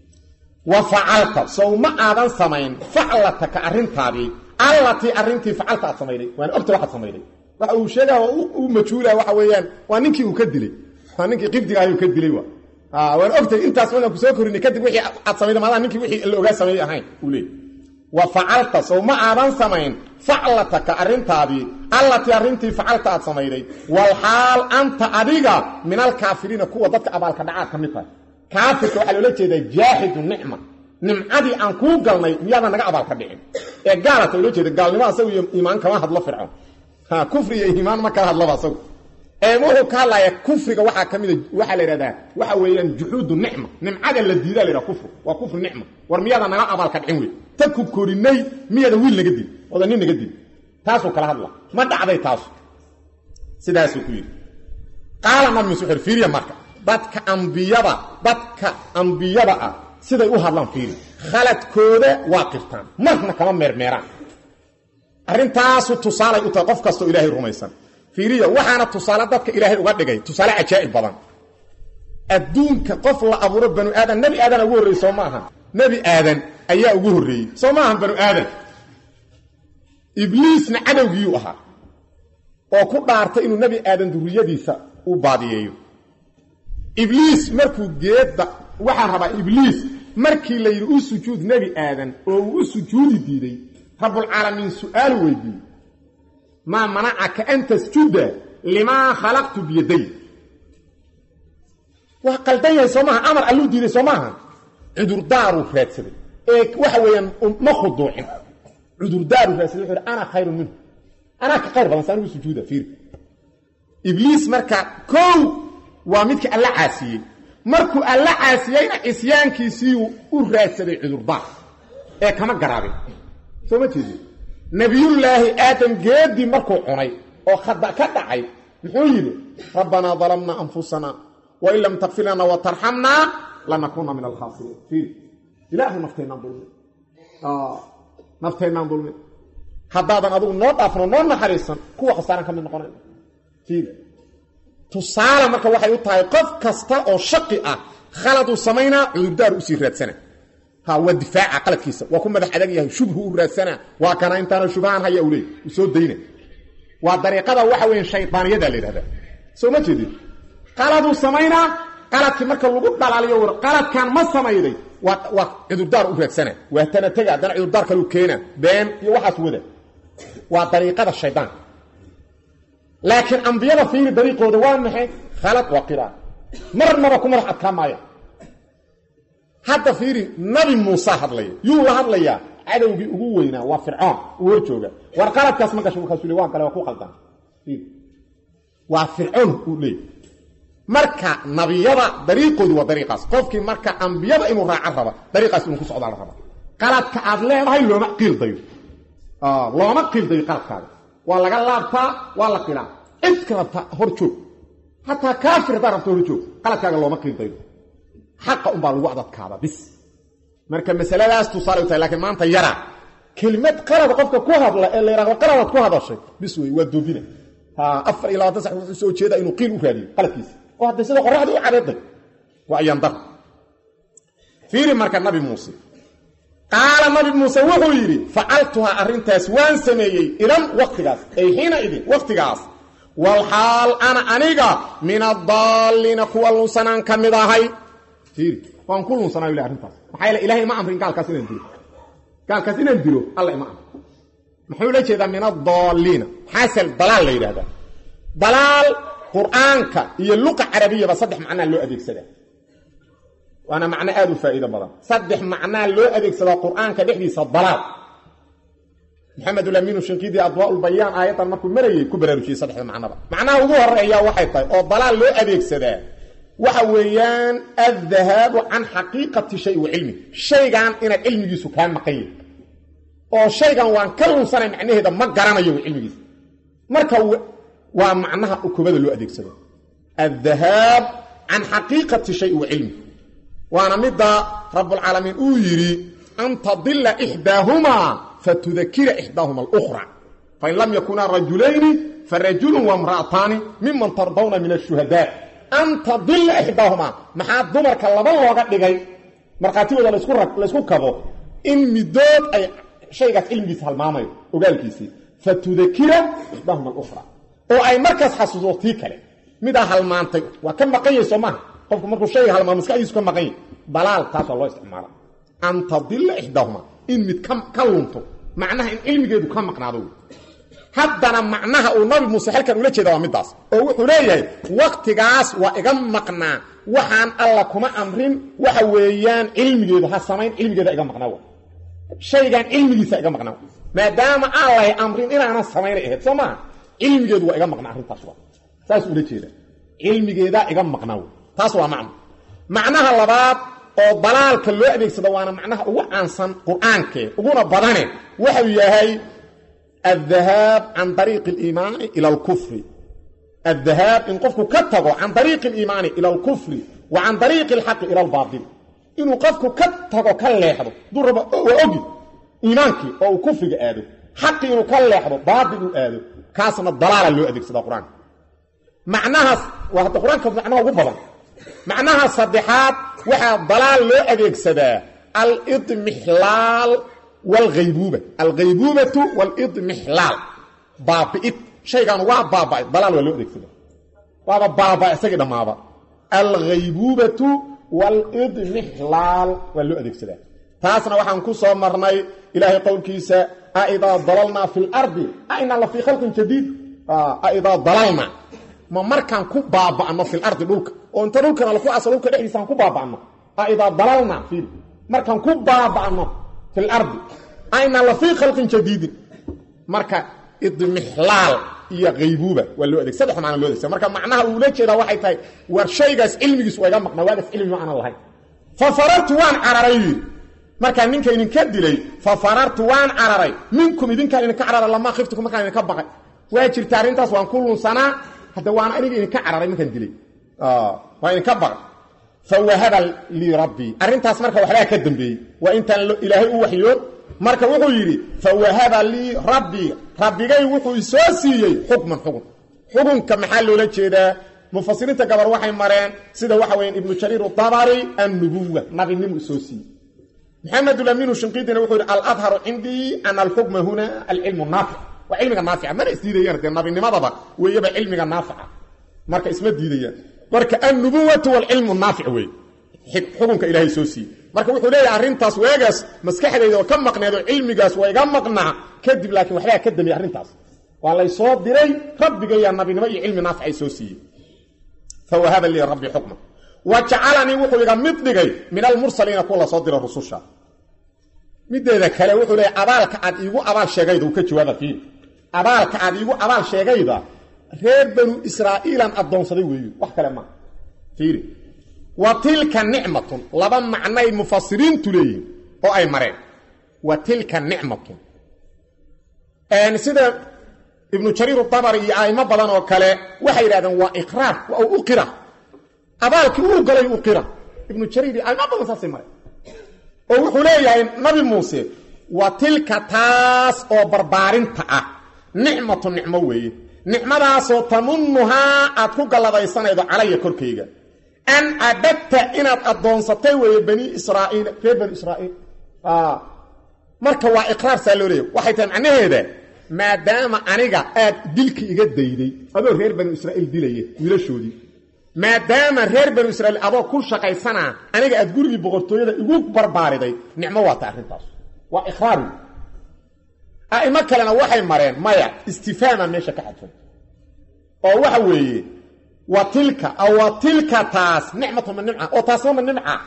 S1: wa facalta sow ma aadan samayn faclataka arrintaadii allatii arrintii facalta aad samayday waana ogta waxaad samayday waxa uu sheegaa u majhuula waxa weeyaan waa ninkii uu ka dilay waa ninkii qibdiga ayuu ka dilay waan ogtay intaas markaan ku soo korinay kadib wixii aad samayda maadaa ninkii wixii la ogaa sameeyey ahayn uu leey wa facalta sow ma aadan samayn faclataka arrintaadii allatii arrintii facalta aad samayday walxaal anta adiga min alkaafiriina kuwa dadka abaalka dhacaad ka mid tahay kaafirka waxaa loola jeedaa jaaxidu nicma nimcadii aan kuu galnay miyaadan naga abaalka dhicin ee gaalata loo jeeda gaalnimo asagu iyo iimaan kama hadlo fircoon kufri iyo iimaan ma kala hadlaba asagu ee wuxuu ka hadlayaa kufriga waxaa ka mida waxaa la yidhahdaa waxa weeyaan juxuudu nicma nimcada la diidaa la yidhaha kufru waa kufru nicma war miyaadan naga abaalka dhicin wey ta ku korinay miyaadan wiil naga dil oodan nin naga dil taasuu kala hadla ma dhacday taasu sidaasuu ku yidhi qaala nabi muuse wuxuu fiiriya marka dadka ambiyada dadka ambiyada ah siday u hadlaan fiiri khaladkooda waa qirtaan marna kama meermeeraan arrintaasu tusaalay u tahay qof kastoo ilaahay rumaysan fiiriya waxaana tusaale dadka ilaahay uga dhigay tusaale cajaa'ib badan adduunka qof la abuuro banu aadan nebi aadana ugu horreeyey soo ma aha nebi aadan ayaa ugu horreeyey soo ma ahan banu aadan ibliisna cadowgiiyuu ahaa oo ku dhaartay inuu nebi aadan durriyadiisa u baadiyeeyo ibliis markuu geedda waxaa rabaa ibliis markii la yidhi u sujuud nebi aadan oo uu u sujuudi diiday rabbulcaalamiin su-aalu weydiiyey maa manacaka an tasjuda limaa khalaqtu biyaday waa qaldan yahay soo maaha amar alluu diiday soo maaha cudurdaaruu raadsaday ee waxa weeyaan ma khuduucin cudurdaaruu raadsaday wuxu uhi ana khayrun minhu anaa ka khayr badan sa anigu sujuuda fiiri ibliis marka kow waa midkii alla caasiyey markuu alla caasiyeyna cisyaankiisiiu u raadsaday cudurdaar ee kama garaabin soo ma jeedi nabiyullaahi aadam geedii markuu cunay oo khada ka dhacay muxuu yidhi rabbanaa dalamnaa anfusana wain lam takfir lana watarxamnaa lanakuuna min alkhaasiriin fiiri ilaahu nafteennaan dulmin nafteennaan dulmin haddaadan adigu noo dhaafno noo naxariisan kuwa khasaaran ka mid noqonay fiiri tusaale marka waxay u tahay qof kasta oo shaqi ah khaladuu samaynaa cudurdaar usii raadsana ha waa difaaca qaladkiisa waa ku madax adag yahay shubhu u raadsana waa kana intaana shubhaan haya u leey u soo dayna waa dariiqada waxa weeye shaydaaniyada la yidhahdaa soo ma jeedin qaladuu samaynaa qaladkii marka lagu dhalaaliyo war qaladkan ma samayday waa waa cudurdaar u raadsana waa tana tega haddana cudurdaar kaluu keena been iyo waxaas wada waa dariiqada shaydaanka laakiin ambiyada fiiri dariiqooda waa maxay khalad waa qiraan marnaba ku madax adkaa maaya hadda fiiri nabi muuse hadlaya yuu la hadlayaa cadowgii ugu weynaa waa fircoon uu hor jooga war qaladkaas ma gasho markaasuu le waan gale waa ku qaldan waa fircoon uu leeyay marka nabiyada dariiqoodu waa dariiqaas qofkii marka ambiyada inuu raacan raba dariiqaas inuu ku socdaa la raba qaladka aad leedahay looma qiildayo looma qiildayo qaladkaaga waa laga laabtaa waa la qilaa cid ka rabta hor joog hataa kaafir haddaa rabta hor joog qaladkaaga looma qiildayo xaqa unbaa lagu adadkaada bis marka masaladaas tusaale u tahay lakiin maanta yara kelimad qalad qofka ku hadla ee la yidhahdo qaladaad ku hadashay bis wey waa doobina afar iyo labaatan sax wuxuu soo jeedaa inuu qiil u raadiyo qaladkiisa oo hadday sida qoraxda u cadeeday waa ayandar fiiri marka nabi muuse qaala nabi muuse wuxuu yidhi facaltuhaa arrintaas waan sameeyey idan waktigaas ay xiina idin wakhtigaas walxaal ana aniga min adaalliina kuwa lunsanaan ka mid ahay fiiri waan ku lunsanaayo le arrintaas maxaa yeele ilahay ima amrin gaalkaas inaan dilo gaalkaas inaan dilo alla ima amrin muxuu la jeedaa min adaalliina xaasel dalaal la yidhahdaa dalaal qur'aanka iyo luqa carabiyaba saddex macnaa loo adeegsadaa waana macno aada u faa'iido badan saddex macnaa loo adeegsadaa qur'aanka dhexdiisa dalaal maxamedulamiinu shinqidii adwaaulbayaan aayaddan markuu marayay ku baraarujiyey saddexda macnaba macnaha ugu horeeyaa waxay tahay oo dalaal loo adeegsadaa waxa weeyaan addahaabu can xaqiiqati shay wa cilmi shaygan inaad cilmigiisu kaa maqan yahi oo shaygan waan ka lunsanay macnaheeda ma garanayo w cilmigiisa marka waa macnaha ukubada loo adeegsado addahaab can xaqiiqati shay wa cilmi waana midda rabbulcaalamiin uu yidhi an tadila ixdaahumaa fatudakira ixdaahuma alukhra fain lam yakunaa rajulayni farajulun wamra'ataani miman tardawna min ashuhadaa an tadila ixdaahumaa maxaa dumarka laba looga dhigay markhaatigooda laysku kabo in midood ay shaygaas cilmigiisa halmaamayo ogaalkiisii fatudakira ixdaahuma alukhra oo ay markaas xasuuso tii kale midaa halmaantay waa ka maqan yahay soo maaha qofku markuu shayga halmaamo maskaxdiisu ka maqan yahy dalaal taasoo loo isticmaala an tadila ixdaahuma in mid ka lunto macnaha in cilmigeedu ka maqnaado haddana macnaha uu nabi muuse halkan ula jeeda waa midaas oo wuxuu leeyahay waktigaas waa iga maqnaa waxaan alla kuma amrin waxa weeyaan cilmigeedu ha samayn cilmigeeda iga maqnaa shaygan cilmigiisa iga maqnaa maadaama aan lahay amrin inaanan samaynay ahayd soo maaha cilmigeedu waa iga maqnaa arrintaas waa saas ula jeeda cilmigeedaa iga maqnaa taas waa macno macnaha labaad oo dalaalka loo adeegsado waana macnaha ugu caansan qur-aankee uguna badane waxau yahay addahaab can dariiqi aliimaani ila alkufri addahaab in qofku ka tago can dariiqi aliimaani ila alkufri wa can dariiqi alxaqi ila albaatil inuu qofku ka tago ka leexdo duu raba waa ogi iimaankii oo uu kufriga aado xaqii inuu ka leexdo baatil uu aado kaasna dalaala loo adeegsada qur-aanka macnahaas waa hadda qur-aanka macnaha ugu badan macnaha saddexaad waxaa dalaal loo adeegsadaa alidmixlaal waalghaybuuba alghaybuubatu waalidmixlaal baabi'id shaygan waa baaba'ay dalaal waa loo adeegsadaa waaba baaba isagii dhammaaba alghaybuubatu walidmixlaal waa loo adeegsadaa taasna waxaan ku soo marnay ilaahay qowlkiisa aidaa dalalnaa fi lardi ainaa la fii khalqin jadiid aidaa dalalna ma markaan ku baaba'no fi lardi dhulka oo inta dhulkana laku aso dhulka dhexdiisaan ku baaba'no aidaa dalalna fiil markaan ku baaba'no fi lardi ainaa la fii khalqin jadiidin marka idmixlaal iyo haybuuba waa loo adeg saddex macna loo adegsada marka macnaha uula jeedaa waxay tahay war shaygaas cilmigiis waa iga maqnaa waagaas cilmi ma aanan lahayn fa farartu waan cararay yidhi markaa ninka idinka dilay fa farartu waan cararay minkum idinkaan idinka cararay lamaa khiftuku markaan idinka baqay waa jirta arrintaas waan ku lunsanaa hadda waana aniga idinka cararay markaan dilay waa idinka baqay fa wahaba lii rabbii arrintaas marka waxbaa ka dambeeyey waa intaan ilaahay u waxyood marka wuxuu yidhi fa wahaba lii rabbii rabbigay wuxuu isoo siiyey xukman xukun xukunka maxaa loola jeedaa mufasiriinta gabar waxay mareen sida waxa weya ibnu jariir dabari annubuwa nabinimu isoo siiyey maxamed laminu shinqiidina wuxuu yidhi aladharu cindii ana alxukma huna alcilmu naafic waa cilmiga naafica mana isdiidayaan dee nabinimadaba weeyaba cilmiga naafica marka isma diidayaan marka annubuwatu walcilmu naafic wey xukunka ilaahay soo siiyey marka wuxuu leeyahay arrintaas weegaas maskaxdayda oo ka maqneed oo cilmigaas waa iga maqnaa kadib laakiin waxbaa ka dambeeyey arrintaas waa lay soo diray rabbigayaa nabinimo iyo cilmi naafic ay soo siiyey fa wahaba lii rabbi xukma wa jacalanii wuxuu iga mid dhigay min almursaliina kuwa la soo dira rususha mideeda kale wuxuu leeyahy abaalka aad iigu abaal sheegayda uu ka jawaaba fiil abaalka aad iigu abaal sheegayda reer banu israa'iilan addoonsaday weeyo wax kale maa fiiri wa tilka nicmatun laba macnay mufasiriintu leeyihin oo ay mareen wa tilka nicmatun sida ibnu jariir dabari iyo aimo badan oo kale waxay yidhahdeen waa iqraar waa u qira abaalkii uu galay u qira ibnu jariir iyo aimo badan saasay mareen oo wuxuu leeyahay nabi muuse wa tilka taas oo barbaarinta ah nicmatu nicmo weeye nicmadaasoo tamunnuhaa aad ku galladaysanaydo calaya korkayga an cabadta inaad addoonsatay weeye bani israaiil reer bani israaiil marka waa iqraar saa loo leeyahy waxay tahay macnaheeda maadaama aniga aad dilka iga dayday adoo reer banu israaiil dilaya wiilashoodii maadaama reer banu israiil adoo ku shaqaysanaa aniga aad gurigii boqortooyada igu barbaariday nicmo waata arrintaas waa iqraar a'imo kalena waxay mareen maya istifhaama meesha ka xadfan oo waxa weeye wa tilka aw wa tilka taas nicmatu ma nimca oo taasna ma nimca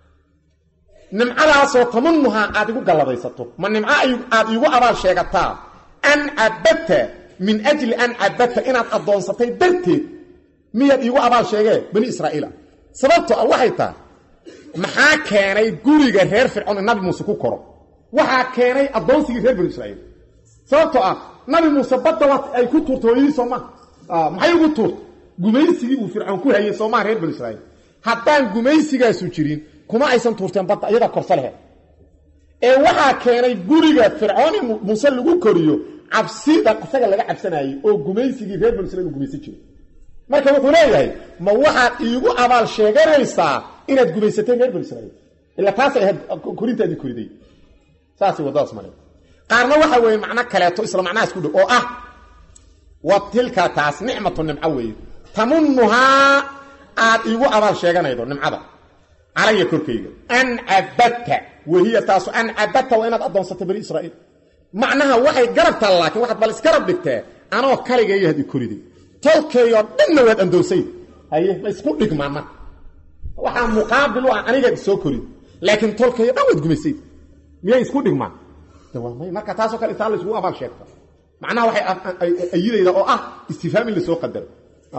S1: nimcadaasoo tamunuhaa aad igu galladaysato ma nimco aad iigu abaal sheegataa an cabadta min ajli an cabadta inaad addoonsatay darteed miyaad iigu abaal sheegee bani israa'iila sababto ah waxay tahay maxaa keenay guriga reer fircoon in nabi muuse ku koro waxaa keenay addoonsigii reer banu israa'iil sababtoo ah nabi muuse badda waa ay ku tuurta hooyadii soo maha maxay ugu tuurta gumaysigii uu fircoon ku hayay soomaha reer banu israiil haddaan gumaysigaasu jirin kuma aysan tuurteen badda iyadaa korsa leheed ee waxaa keenay guriga fircoon in muuse lagu koriyo cabsida isaga laga cabsanayey oo gumaysigii reer banu israiil uu gumaysan jiro marka wuxuu leeyahay ma waxaad iigu abaal sheeganaysaa inaad gumaysatay reer banu israiil ila taasay ahayd korintaadii koriday saasay waddadaas mare qaarna waxa weeye macno kaleeto isla macnahaas ku dhow oo ah wa tilka taas nicmatu nimco weeye tamunnuhaa aad iigu abaal sheeganaydo nimcada calaya korkayga an cabadta wahiya taasu an cabadta waa inaad addoonsatay bani israa'iil macnaha waxay garabtaa laakiin waxaad bal iskarab dhigtee anoo kaligayaad i koriday tolkeeyoo dhanna waad andoonsay haye ma isku dhigmaan marka waxaa muqaabil u ah anigaad isoo korid laakiin tolkeeyo dhan waad gumaysay miyay isku dhigmaan marka taasoo kale intaa laysugu abaal sheegta macnaha waxay ayidayda oo ah istifhaam in lasoo qadaro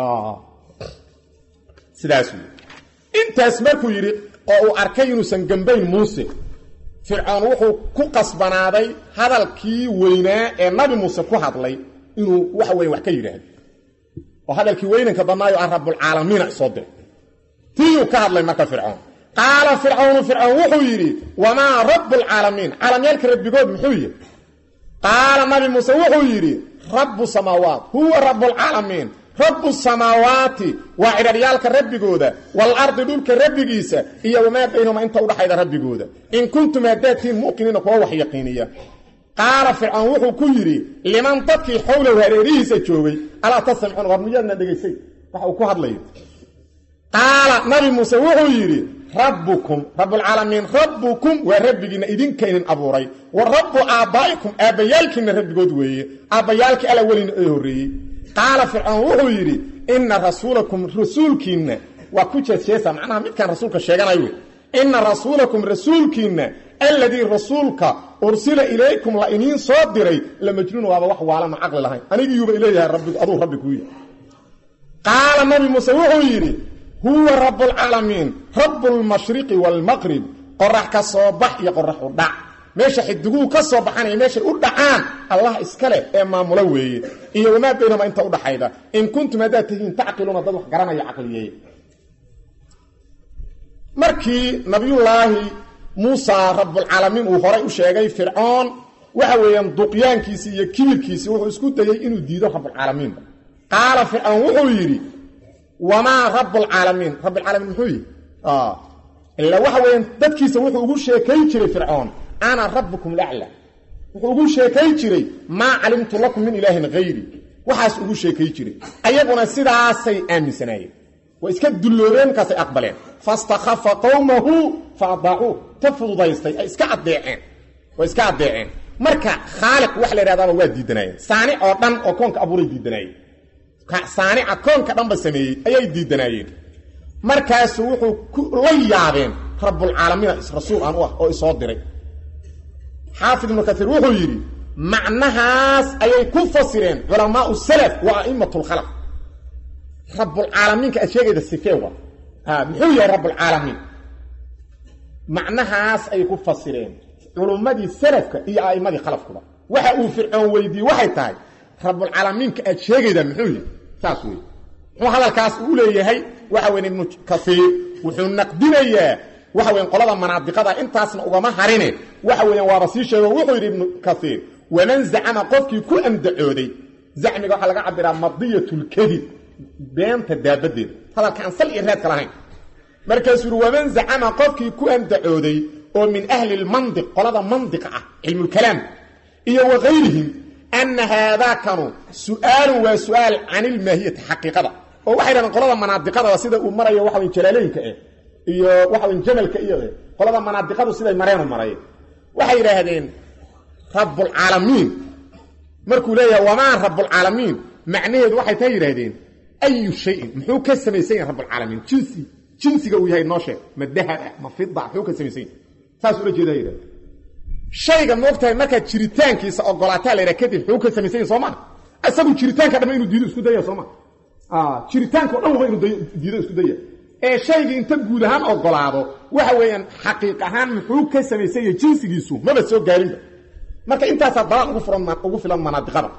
S1: sidaas wey intaas markuu yidhi oo uu arkay inuusan gambayn muuse fircoon wuxuu ku qasbanaaday hadalkii weynaa ee nabi muuse ku hadlay inuu waxa weya wax ka yidhaahdo oo hadalkii weynanka badnaayo ah rabbulcaalamiina isoo diray tiiyuu ka hadlay marka fircoon qaala fircawnu fircoon wuxuu yidhi wamaa rabbulcaalamiin caalamyaalka rabbigood muxuu yihi qaala nabi muuse wuxuu yidhi rabbu samaawaat huwa rabbulcaalamiin rabbu samaawaati waa cidharyaalka rabbigooda waalardi dhulka rabbigiisa iyo wamaa baynahuma inta udhaxayda rabbigooda in kuntum haddaadtiin muqiniina kuwa wax yaqiiniya qaala fircoon wuxuu ku yidhi liman dadkii xowlow hareerihiisa joogay alaa tastamcuun war miyaadna dhegaysay waxa uu ku hadlayo qaala nabi muuse wuxuu yidhi rabbukum rabbulcaalamiin rabbukum waa rabbigiinna idinka idin abuuray wa rabbu aabbaa'ikum aabbayaalkiinna rabbigood weeye aabbayaalkii alla welina ee horreeyey qaala fircoon wuxuu yidhi inna rasuulakum rasuulkiinna waa ku jeesjeesa macnaha midkaan rasuulka sheeganayo wey inna rasuulakum rasuulkiinna alladii rasuulka ursila ilaykum la iniin soo diray la majnuun waaba wax waalama caqli lahayn anigiyuuba ileeyahay rabbi aduu rabbi kuu yihi qaala nabi muuse wuxuu yidhi huwa rabbulcaalamiin rabbulmashriqi waalmaqrib qorax ka soo bax iyo qorax u dhac meesha xidiguhu ka soo baxanaya meeshay u dhacaan allah iska leh ee maamulo weeye iyo wamaa baynama inta udhaxayda in kuntum haddaad tihiin tacqiluuna dad wax garanaya caqliyeeye markii nabiyullaahi muusa rabbulcaalamiin uu horay u sheegay fircoon waxa weeyaan duqyaankiisii iyo kibirkiisii wuxuu isku dayey inuu diido rabbulcaalamiinba qaala fircoon wuxuu yidhi wamaa rabbulcaalamiin rabbilcaalamiin muxuu yihi ilaa waxa weeyaan dadkiisa wuxuu ugu sheekay jiray fircoon ana rabbukum lacla wuxuu ugu sheekay jiray maa calimtu lakum min ilaahin hayri waxaas ugu sheekay jiray ayaguna sidaasay aaminsanaayeen way iska dulloobeen markaasay aqbaleen fastakhafa qowmahu fa adaacuuh ta fududaystay ay iska addeeceen way iska addeeceen marka khaaliq wax la yidhahdaaba waa diidanaayeen saanic oo dhan oo koonka abuuray diidanaayeen saanica koonka dhanba sameeyey ayay diidanaayeen markaasu wuxuu la yaabeen rabbulcaalamiina rasuul aan u ah oo isoo diray xaafid ibnu kaiir wuxuu yidhi macnahaas ayay ku fasireen culamaau salaf wa a'imatu lkhalaq rabbulcaalamiinka aad sheegayda sifeewa muxuu yahay rabbulcaalamiin macnahaas ayay ku fasireen culummadii salafka iyo a'immadii khalafkuba waxa uu fircoon weydiiyey waxay tahay rabbulcaalamiinka aad sheegaydaa muxuu yahay saas wey muxuu hadalkaas uu leeyahay waxa weyn ibnu kaiir wuxuu naqdinayaa waxa weyan qolada manaadiqada intaasna ugama harine waxa weeyaan waaba sii sheego wuxuu yidhi ibnu kaiir waman zacama qofkii ku andacooday zacmiga waxaa laga cabiraa madiyatulkadib beenta daabadeeda hadalka aan sal iyo reedka lahayn markaasuu yidhi waman zacama qofkii ku andacooday oo min ahli lmandiq qolada mandiqa ah cilmulkalaam iyo wakayrihim ana haadaakanu su-aalun waa su-aal can ilmaahiyati xaqiiqada oo waxay dhahdeen qolada manaadiqadaba sida uu marayo waxa wey jalaalooyinka eh iyo waxa wey jamalka iyo qolada manaadiqadu siday mareenu maray waxay yidhaahdeen rabbulcaalamiin markuu leeyahay wamaa rabbulcaalamiin macnaheedu waxay taa yidhaahdeen ayu shayin muxuu ka samaysan yahay rabbulcaalamiin jinsi jinsiga uu yahay noo sheeg ma dahab ah ma fida muxuu ka samaysan yahay saas ula jeeda yidhahde shayga moogtahay markaad jiritaankiisa ogolaataa la yidhaha kadib muxuu ka samaysan yahay soo maa isagu jiritaanka dhamma inuu diido isku daya soo maa jiritaanka o dhan waba inuu diido isku daya ee shaygii inta guud ahaan ogolaado waxa weeyaan xaqiiq ahaan muxuu ka samaysan yahay jinsigiisu maba soo gaarinba marka intaasaa dalaal ugu furan ugu filan manaadiqada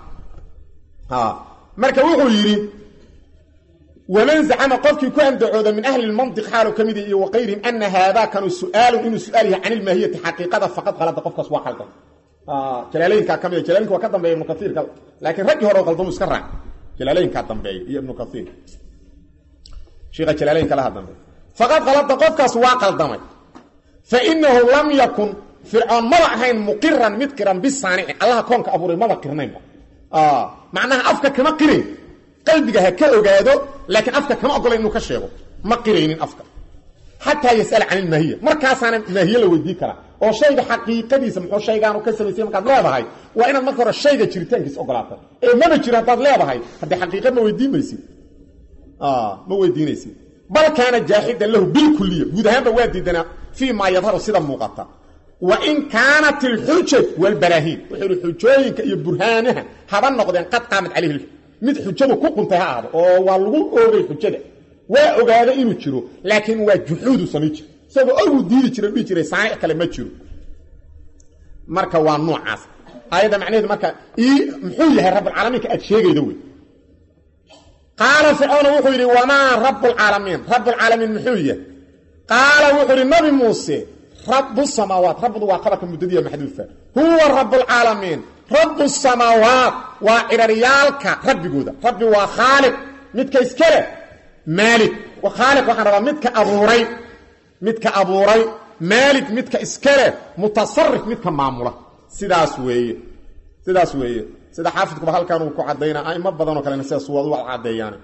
S1: marka wuxuu yidhi waman zacama qofkii ku andacooda min ahli lmandiq xaalu ka mid iyo wakayrihim ana haadaakanu su-aalun inuu su-aal yahay can ilmaahiyati xaqiiqada faqad qalada qofkaas waa qaldan jalaalooyinkaa ka mid jalaalinka waa ka dambeeya ibnu kaiirka laakiin raggii hore oo qaldamu iska raac jalaalooyinkaa dambeeya iyo ibnu kaiir sheikha jalaalooyinka laha dambeey faqad qalada qofkaas waa qaldamay fainahu lam yakun fircoon maba ahayn muqiran mid qiran bisaanici allaha koonka abuuray maba qirnaynba macnaha afka kama qirayn qalbiga ha ka ogaado laakiin afka kama ogolayn inuu ka sheego ma qiraynin afka xataa yas'ala can ilmaahiya markaasaana maahiye la weydii karaa oo shayga xaqiiqadiisa muxuu shaygaanu ka samaysay markaad leedahay waa inaad marka hore shayga jiritaankiisa ogolaata ee maba jiro haddaad leedahay haddee xaqiiqa ma weydiin maysid ma weydiinaysid bal kaana jaaxidan lahu bilkuliya guud ahaanba waa diidanaa fii maa yadharu sida muuqata wa in kaanat alxujaj walbaraahiin wuxuu ihi xujooyinka iyo burhaanaha haba noqdeen qad qaamat calayhi mid xujadu ku quntay ha ahdo oo waa lagu oogay xujada waa ogaada inuu jiro laakiin waa juxuudu samay jiro isagoo oguu diidi jira dhihi jiray saanic kale ma jiro marka waa noocaas aayadda macnaheedu marka ii muxuu yahay rabbulcaalamiinka aad sheegayda wey qaala fircoona wuxuu yidhi wamaa rabbulcaalamiin rabbulcaalamiin muxuu yahay qaala wuxuu yidhi nabi muuse rabu samaawaat rabdu waa qabarka muddadiiya maxduufa huwa rabbulcaalamiin rabu samaawaat waa ciraryaalka rabbigooda rabbi waa khaaliq midka iska leh maalik khaaliq waxaan rabaa midka abuuray midka abuuray maalik midka iska leh mutasarif midka maamula sidaas weeye sidaas weeye sida xaafidkuba halkan uu ku caddaynaa aimo badanoo kalena sidaas waa u caddeeyaan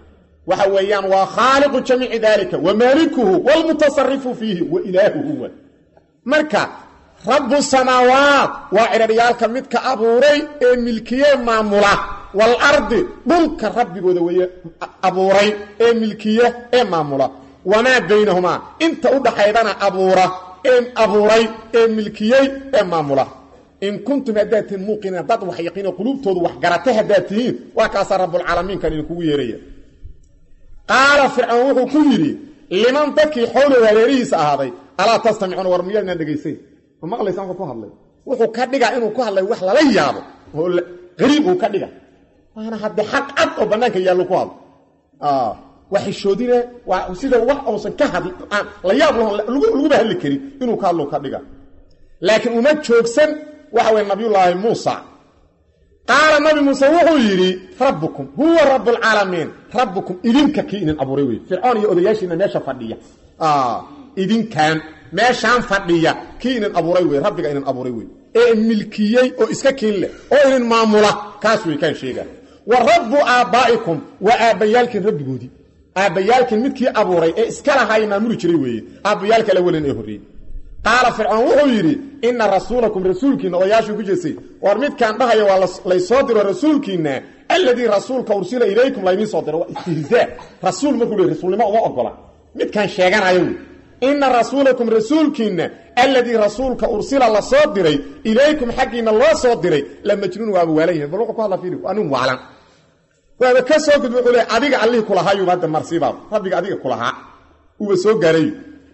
S1: waxa weeyaan waa khaaliqu jamiici daalika wa maalikuhu waalmutasarifu fiihi wa ilaahuhu wa marka rabu samaawaat waa cidharyaalka midka abuuray ee milkiye maamula waalardi dhulka rabbigooda weeye abuuray ee milkiye ee maamula wamaa baynahumaa inta u dhaxaydana abuura ee abuuray ee milkiyey ee maamula in kuntum haddaad tihiin muuqiniina dad wax yaqiino quluubtoodu wax garata haddaad tihiin waa kaasaa rabbulcaalamiinkan idinkugu yeeraya qaala fircoon wuxuu ku yidhi liman dadkii xowlow hareerihiisa ahaaday alaa tastamicuuna war miyaadnaan dhegaysayn ma maqlaysa ku hadlay wuxuu ka dhigaa inuu ku hadlay wax lala yaabo oo qariib uu ka dhiga waana hadde xaq cad oo bannaanka yaallo ku hadlo waa xishoodine waa sida wax uusan ka hadl la yaab laguba hadli karin inuu ka hadlo ka dhiga laakiin uma joogsan waxa weye nabiyullaahi muusa qaala nabi muuse wuxuu yidhi rabbukum huwa rabbulcaalamiin rabbukum idinka kii idin abuuray wey fircoon iyo odayaashiina meesha fadhiya idinkan meeshaan fadhiya kii idin abuuray wey rabbiga idin abuuray wey ee milkiyey oo iska kiin leh oo idin maamula kaas wey kaan sheegaa wa rabbu aabbaa'ikum waa aabbayaalkiin rabbigoodii aabbayaalkiin midkii abuuray ee iska lahaay maamuli jiray weeye aabbayaalka la welan ee horreeyey qaala fircoon wuxuu yidhi inna rasuulakum rasuulkiinna odayaashuu ku jeestay war midkaan dhahaya waa laysoo diro rasuulkiinna alladii rasuulka ursila ilaykum laydiin soo diro waa istihzaa rasuul markuu le rasuulnimo uma ogola midkaan sheeganayo wey inna rasuulakum rasuulkiinna alladii rasuulka ursila la soo diray ilaykum xaggiinna loo soo diray la majnuun waaba waalan yahay bal wuxuu ku hadla fiiri waa nin waalan waaba ka soo gudba wuxuu le adiga allihii kulahaayuba hadda marsiibaaba rabbiga adiga kulahaa uuba soo gaaray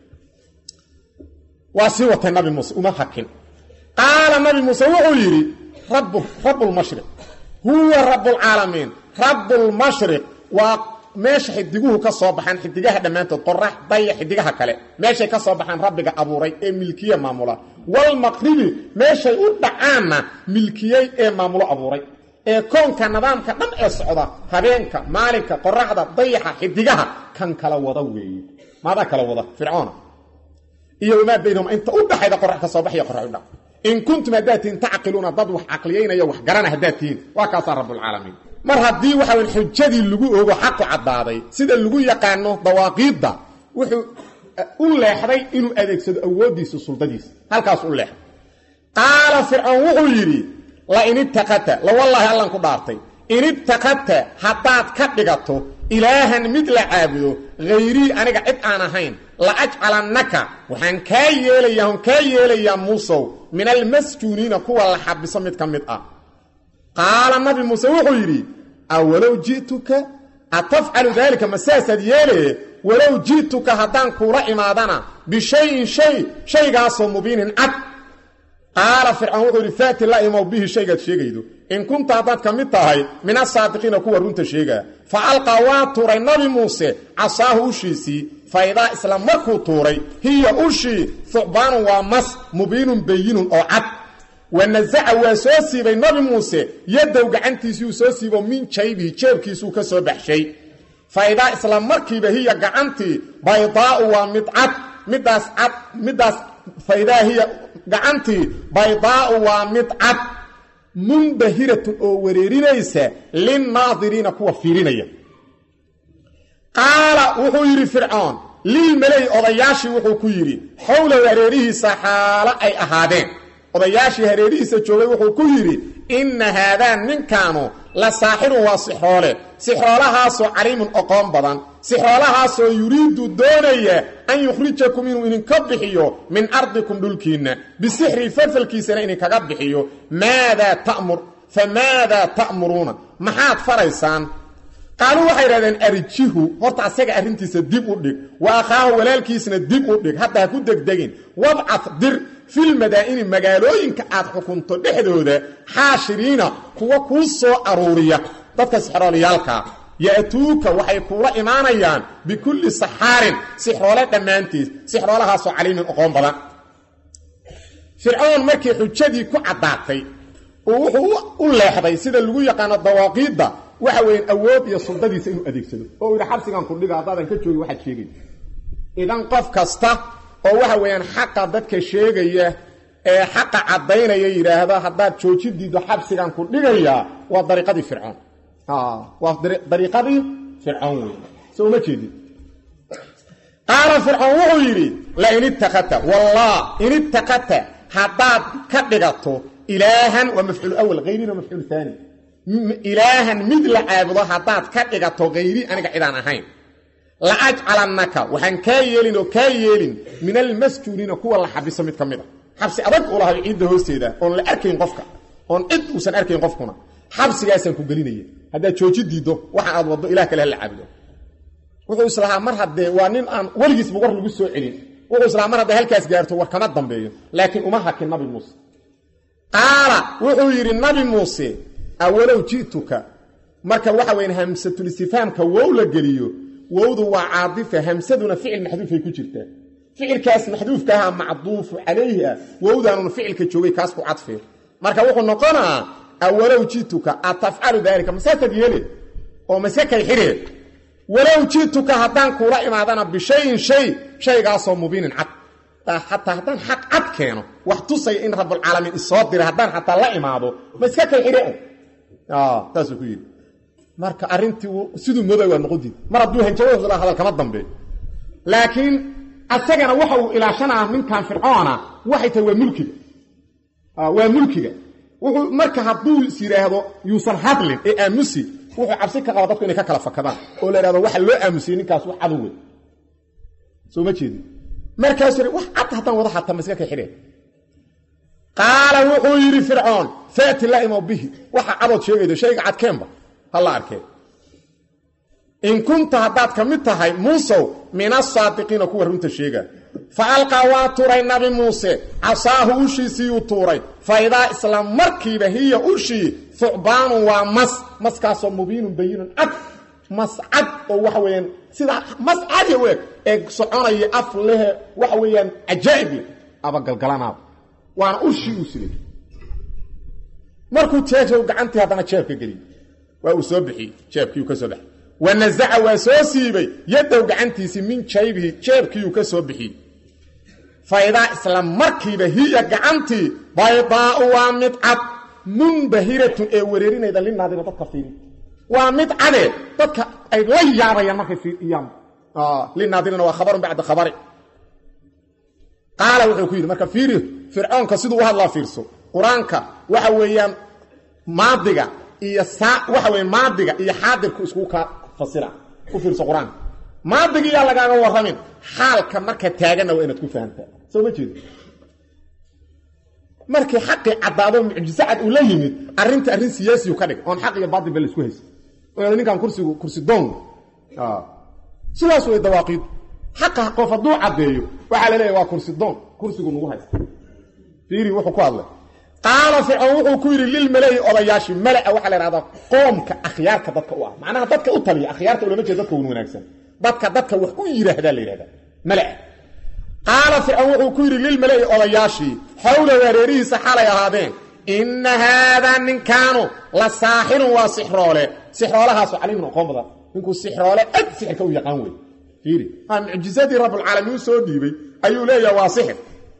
S1: waa sii watay nabi muuse uma hakin qaala nabi muuse wuxuu yidhi rabbulmashriq huwa rabbulcaalamiin rabbulmashriq waa meesha xidiguhu ka soo baxaan xidigaha dhammaantood qorax daya xidigaha kale meeshay ka soo baxaan rabbiga abuuray ee milkiye maamula walmaqribi meeshay u dhacaanna milkiyey ee maamulo abuuray ee koonka nidaamka dhan ee socda habeenka maalinka qoraxda dayaxa xidigaha kan kala wada weeye maadaa kala wada fircoona iyo wamaa baynahum inta u dhaxayda qorax ka soo baxaya qorax u dhac in kuntum haddaad tihiin tacqiluuna dad wax caqliyaynaya wax garana haddaad tihiin waa kaasaa rabbulcaalamiin mar haddii waxa weyn xujadii lagu ogo xaqu caddaaday sida lagu yaqaano dawaaqiidda wuxuu u leexday inuu adeegsado awooddiisa suldadiisa halkaas u leexday qaala fircoon wuxuu yidhi la in ittakadta la wallaahi allan ku dhaartay in ittakadta haddaad ka dhigato ilaahan mid la caabudo hayrii aniga cid aan ahayn la ajcalannaka waxaan kaa yeelayaa on kaa yeelayaa muusow min almasjuuniina kuwa la xabiso mid ka mid ah qaala nabi muuse wuxuu yidhi awalow ji'tuka atafcalu daalika ma saasaad yeelaye walow ji'tuka haddaan kuula imaadana bishayin shay shaygaasoo mubiinin cad qaala fircoon wuxuu yidhi faati la imow bihi shaygaad sheegaydo in kunta haddaad ka mid tahay min asaadiqiina kuwa runta sheegaa fa alqaa waa tuuray nabi muuse casaahu ushiisii fa idaa isla markuu tuuray hiya ushii thucbaanun waa mas mubiinun bayinun oo cad wanasaca waa soo siibay nabi muuse yadow gacantiisiiuu soo siibo min jaybihi jeebkiisuu ka soo baxshay fa idaa isla markiiba hiya gacantii baydaa'u waa mid cad midaas cad midaas faidaa hiya gacantii baydaa'u waa mid cad munbahiratun oo wareerinaysa linnaadiriina kuwa fiirinaya qaala wuxuu yidhi fircoon lilmaley odayaashii wuxuu ku yidhi xowlow hareerihiisa xaalo ay ahaadeen odayaashii hareerihiisa joogay wuxuu ku yidhi inna haadaan ninkaanu la saaxirun waa sixroole sixroolahaasoo caliimun oqoon badan sixroolahaasoo yuriidu doonaya an yukhrijakum inuu idinka bixiyo min ardikum dhulkiinna bisixri falfalkiisana idinkaga bixiyo maadaa tamur fa maadaa ta'muruuna maxaad faraysaan qaaluu waxay idhahdeen arjihu horta asaga arrintiisa dib u dhig wa akhaahu walaalkiisna dib u dhig hadda ha ku degdegin wabcad dir filmadaa'ini magaalooyinka aad xukunto dhexdooda xaashiriina kuwa kuu soo aruuriya dadka sixrooliyaalkaa ya'tuuka waxay kuula imaanayaan bikulli saxaarin sixroole dhammaantiis sixroolahaasoo caliimin oqoon badan fircoon markii xujadii ku caddaatay uu wuxuu u leexday sida lagu yaqaano dawaaqiidda waxa weeyaan awood iyo suldadiisa inuu adeegsado oo uu yidhi xabsigan ku dhiga haddaadan ka joogi waxaad sheegay idan qof kasta oo waxa weeyaan xaqa dadka sheegaya ee xaqa caddaynaya yidhaahda haddaad joojin diiddo xabsigan ku dhigayaa waa dariiqadii fircoon waa dariiqadii fircoon wey soo uma jeedin qaala fircoon wuxuu yidhi lain itakadta wallah in itakadta haddaad ka dhigato ilaahan waa mafcuul awal hayrina mafcuul aani ilaahan mid la caabudo haddaad ka dhigato hayri aniga cidaan ahayn la ajcalannaka waxaan kaa yeelin oo kaa yeelin min almasjuuniina kuwa la xabiso mid ka mid a xabsi adag u lahay ciidda hoosteeda oon la arkayn qofka oon cid uusan arkayn qofkuna xabsigaasaan ku gelinaya haddaad jooji diiddo waxa aad waddo ilah kale hala caabudo wuxuu islahaa mar haddee waa nin aan weligiisba war lagu soo celin wuxuu islahaa mar hadday halkaas gaarto war kama dambeeyo laakiin uma hakin nabi muuse qaala wuxuu yidhi nabi muuse awalow ji'tuka marka waxa weyan hamsatulistifhaamka wow la geliyo wowdu waa caadifa hamsaduna ficil maxduufay ku jirtaa ficilkaas maxduufkaaha macduufu calayhi ah wowdaanuna ficilka joogay kaas ku cadfee marka wuxuu noqonaa awalow ji'tuka atafcalu daalika masaasaad yeele oo masekay xidhee walow ji'tuka haddaan kuula imaadana bishayin shay shaygaasoo mubiinin cad xataa haddaan xaq cad keeno wax tusaya in rabbulcaalamiin isoo diray haddaan xataa la imaado ma iska kay xidhe saasuu ku yidhi marka arrintii siduu mooday waa noqontiid mar hadduu hanjabada hadal kama dambeeyo laakiin asagana waxa uu ilaashanaa ninkan fircoona waxay tahay waa mulkiga waa mulkiga wuxuu marka hadduu is yidhaahdo yuusan hadlin ee aamusi wuxuu cabsi ka qaba dadku inay ka kala fakadaan oo la yidhahdo waxa loo aamusiyey ninkaas wax cadow wey soo ma jeedin markaasuu wax cad haddaan wada xataa ma iska kay xidheen qaala wuxuu yidhi fircoon faati la imow bihi waxa cadood sheegaydo shayga cadkeenba hala arkeen in kunta haddaad ka mid tahay muusow min asaadiqiina kuwa runta sheega fa alqaa waa turay nabi muuse casaahu ushiisiiyuu tuuray fa idaa isla markiiba hiya ushii thucbaanun waa mas maskaasoo mubiinun bayinun cad mas cad oo waxa weeyaan sida mas cadi u eg ee soconaya af lehe waxa weeyaan cajaa'ib leh abagalgalanaaba waana ushii uu silay markuu jeejow gacantii haddana jeebka geliyey waa uu soo bixiyey jeebkiiuu ka soo baxay wa nasaca waa soo siibay yadow gacantiisii min jaybihi jeebkiiuu ka soo bixiyey faydaa isla markiiba hiya gacantii baydaa'u waa mid cad munbahiratun ee wereerinayda linaadina dadka fiiri waa mid cadee dadka ay la yaabayaan markay fiiriyaan linaadirina waa khabarun bacda khabari qaala wuxuu ku yidhi marka fiiri fircoonka siduu u hadlaa fiirso qur-aanka waxa weeyaan maadiga iyo waxa weya maadiga iyo xaadirku iskugu kaa fasira u fiirso qur-aanka maadigiyaa lagaaga warramin xaalka marka taaganna waa inaad ku fahamtaa soo ma jeedo markii xaqii caddaado mucjiso cad uu la yimid arrinta arrin siyaasiyu ka dhig oon xaq iyo baatil ba la isku haysa oo ninkan kursigu kursi doon sidaas way dawaaqiid xaqa qof hadduu caddeeyo waxaa la leeyahy waa kursi doon kursigu nagu haysta fiiri wuxuu ku hadlay qaala fircoon wuxuu ku yidhi lilmalai odayaashii malaa waxaa la ihahdaa qoomka akhyaarka dadka u ah macnaha dadka u taliya akhyaarta ulama jeeda dadka wan wanaagsan dadka dadka wax u yidhaahdaa la yidhahdaa malaa qaala fircoon wuxuu ku yidhi lilmalai odayaashii xawla hareerihiisa xalay ahaadeen inna haadaa ninkaanu la saaxirun waa sixroole sixroolahaasoo caliimun aqoon badan ninkuu sixroole ad sixirka u yaqaan wey fiiri mucjisadii rabbulcaalamiin soo dhiibay ayuu leeyaha waa sixir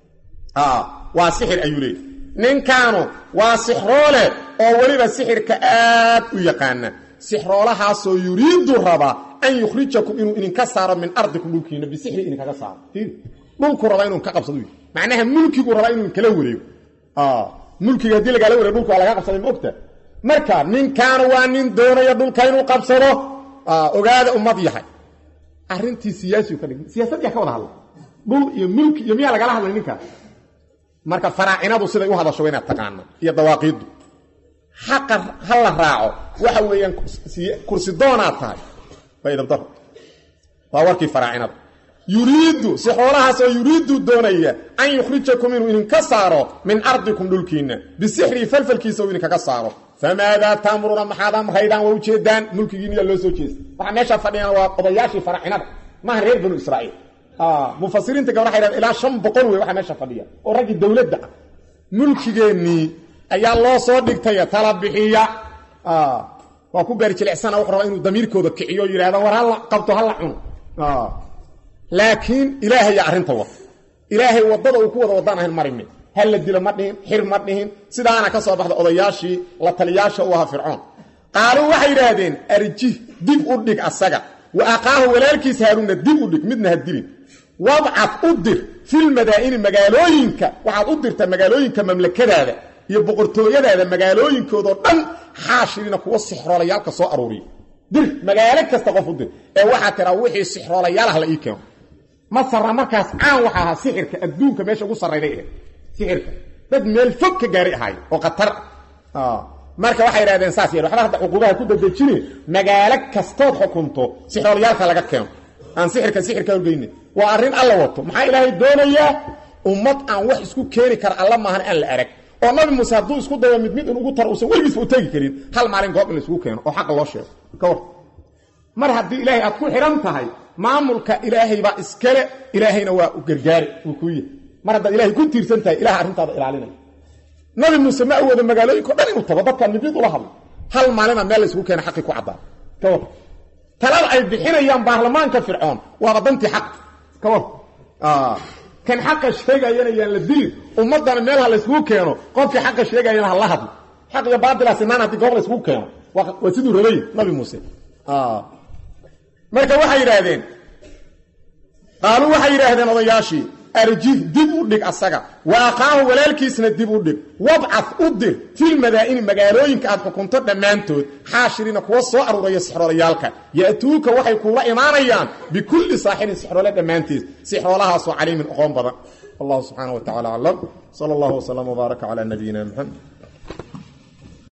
S1: waa sixir ayuu leeyahy ninkaanu waa sixroole oo weliba sixirka aad u yaqaana sixroolahaasoo yuriidu rabaa an yukhrijakum inuu idinka saaro min ardikum dhulkiina bisixri idinkaga saaro dhulku rabaa inuu ka qabsado macnaha mulkigu rabaa inuu kala wareego mulkiga haddii lagaala wareego dhulka waa laga qabsaday ma ogta marka ninkaanu waa nin doonaya dhulka inuu qabsado ogaada ummad yahay arrintii siyaasiu ka dhig siyaasadyaa ka wada hadla dhul iyo mulki iyo miyaa lagala hadlay ninkaas marka faraacinadu siday u hadasho inaad taqaana iyo dawaaqiiddu xaqa ha la raaco waxa weeyaan kursi doonaad tahay waa idabdaro waa warkii faraacinada yuriidu si xoolahaasoo yuriidu doonaya an yukhrijakum inuu idinka saaro min ardikum dhulkiinna bisixrii falfalkiisa uu idinkaga saaro famaadaa taamuruna maxaad amraydaan waa ujeedaan mulkigiiniyaa loo soo jeesta waxaa meeshaa fadhiyaan waa odayaashii faraacinada maaha reer banu israa'iil mufasiriinta gabdha waxay dhahdeen ilaa shan boqol wey waxaa meesha fadhiya oo raggii dowladda ah mulkigeennii ayaa loo soo dhigtaya tala bixiya waa ku gaari jilicsana wuxuu rabaa inuu damiirkooda kiciyo o yidhahda war halla qabto halla cuno laakiin ilaahaya arrinta wada ilaahay waddada uu ku wada waddaan ahayn marimin hal la dilo ma dhihin xir ma dhihin sidaana ka soo baxda odayaashii la taliyaasha u ahaa fircoon qaaluu waxay yidhaahdeen arjih dib u dhig asaga wa aqaahu walaalkiis haaruunna dib u dhig midna ha dilin wabcad u dir filmadaa'ini magaalooyinka waxaad u dirtaa magaalooyinka mamlakadaada iyo boqortooyadaada magaalooyinkoodao dhan xaashirina kuwa sixroolayaalka soo aruuriya dir magaalo kasta qof u dir ee waxaa tiraa wixii sixroolayaalaha la ii keeno masarna markaas caan waxa ahaa sixirka adduunka meesha ugu sarrayday ahayd sixirka dad meel fog ka gaari ahaay oo khatar marka waxay idhahdeen saas yeel waxba hadda cuquubaha ku dadejine magaalo kastood xukunto sixroolayaalka laga keeno aan sixirka sixirka horgeyne waa arrin alla wato maxaa ilaahay doonayaa ummad aan wax isku keeni kara alla maahan aan la arag oo nabi muuse hadduu isku dayo mid mid in ugu taro uusan weligiisba u tegi karin hal maalin goob in la isugu keeno oo xaqa loo sheego ka war mar haddii ilaahay aad ku xidhan tahay maamulka ilaahay baa iskale ilaahayna waa u gargaari uu kuu yahay mar haddaad ilahay ku tiirsan tahay ilaha arrintaada ilaalinaya nabi muuse ma awoodo magaalooyinko dhan inuu tago dadkaan mid mid ula hadlo hal maalina meel la isugu keena xaqii ku caddaan ka war talada ay bixinayaan baarlamaanka fircoon waaba dantii xaq ka war kan xaqa sheegayana yaan la dilin ummadana meel ha layskugu keeno qofkii xaqa sheegayana ha la hadlo xaq iyo baatila sinaan haddii goob layskugu keeno waa siduu rabay nabi muuse marka waxay yidhaahdeen qaaluu waxay yidhaahdeen odayaashii arjih dib u dhig asaga wa aqaahu walaalkiisna dib u dhig wabcad u dir filmadaa'ini magaalooyinka aad xukunto dhammaantood xaashirina kuwa soo aruuraya sixroolayaalka ya'tuuka waxay kuula imaanayaan bikulli saaxirin sixroole dhammaantiis sixroolahaasoo caliimin oqoon badan wallahu subxaana wa tacala aclam sala allahu wslam wbaaraka calaa nabiyina muxamed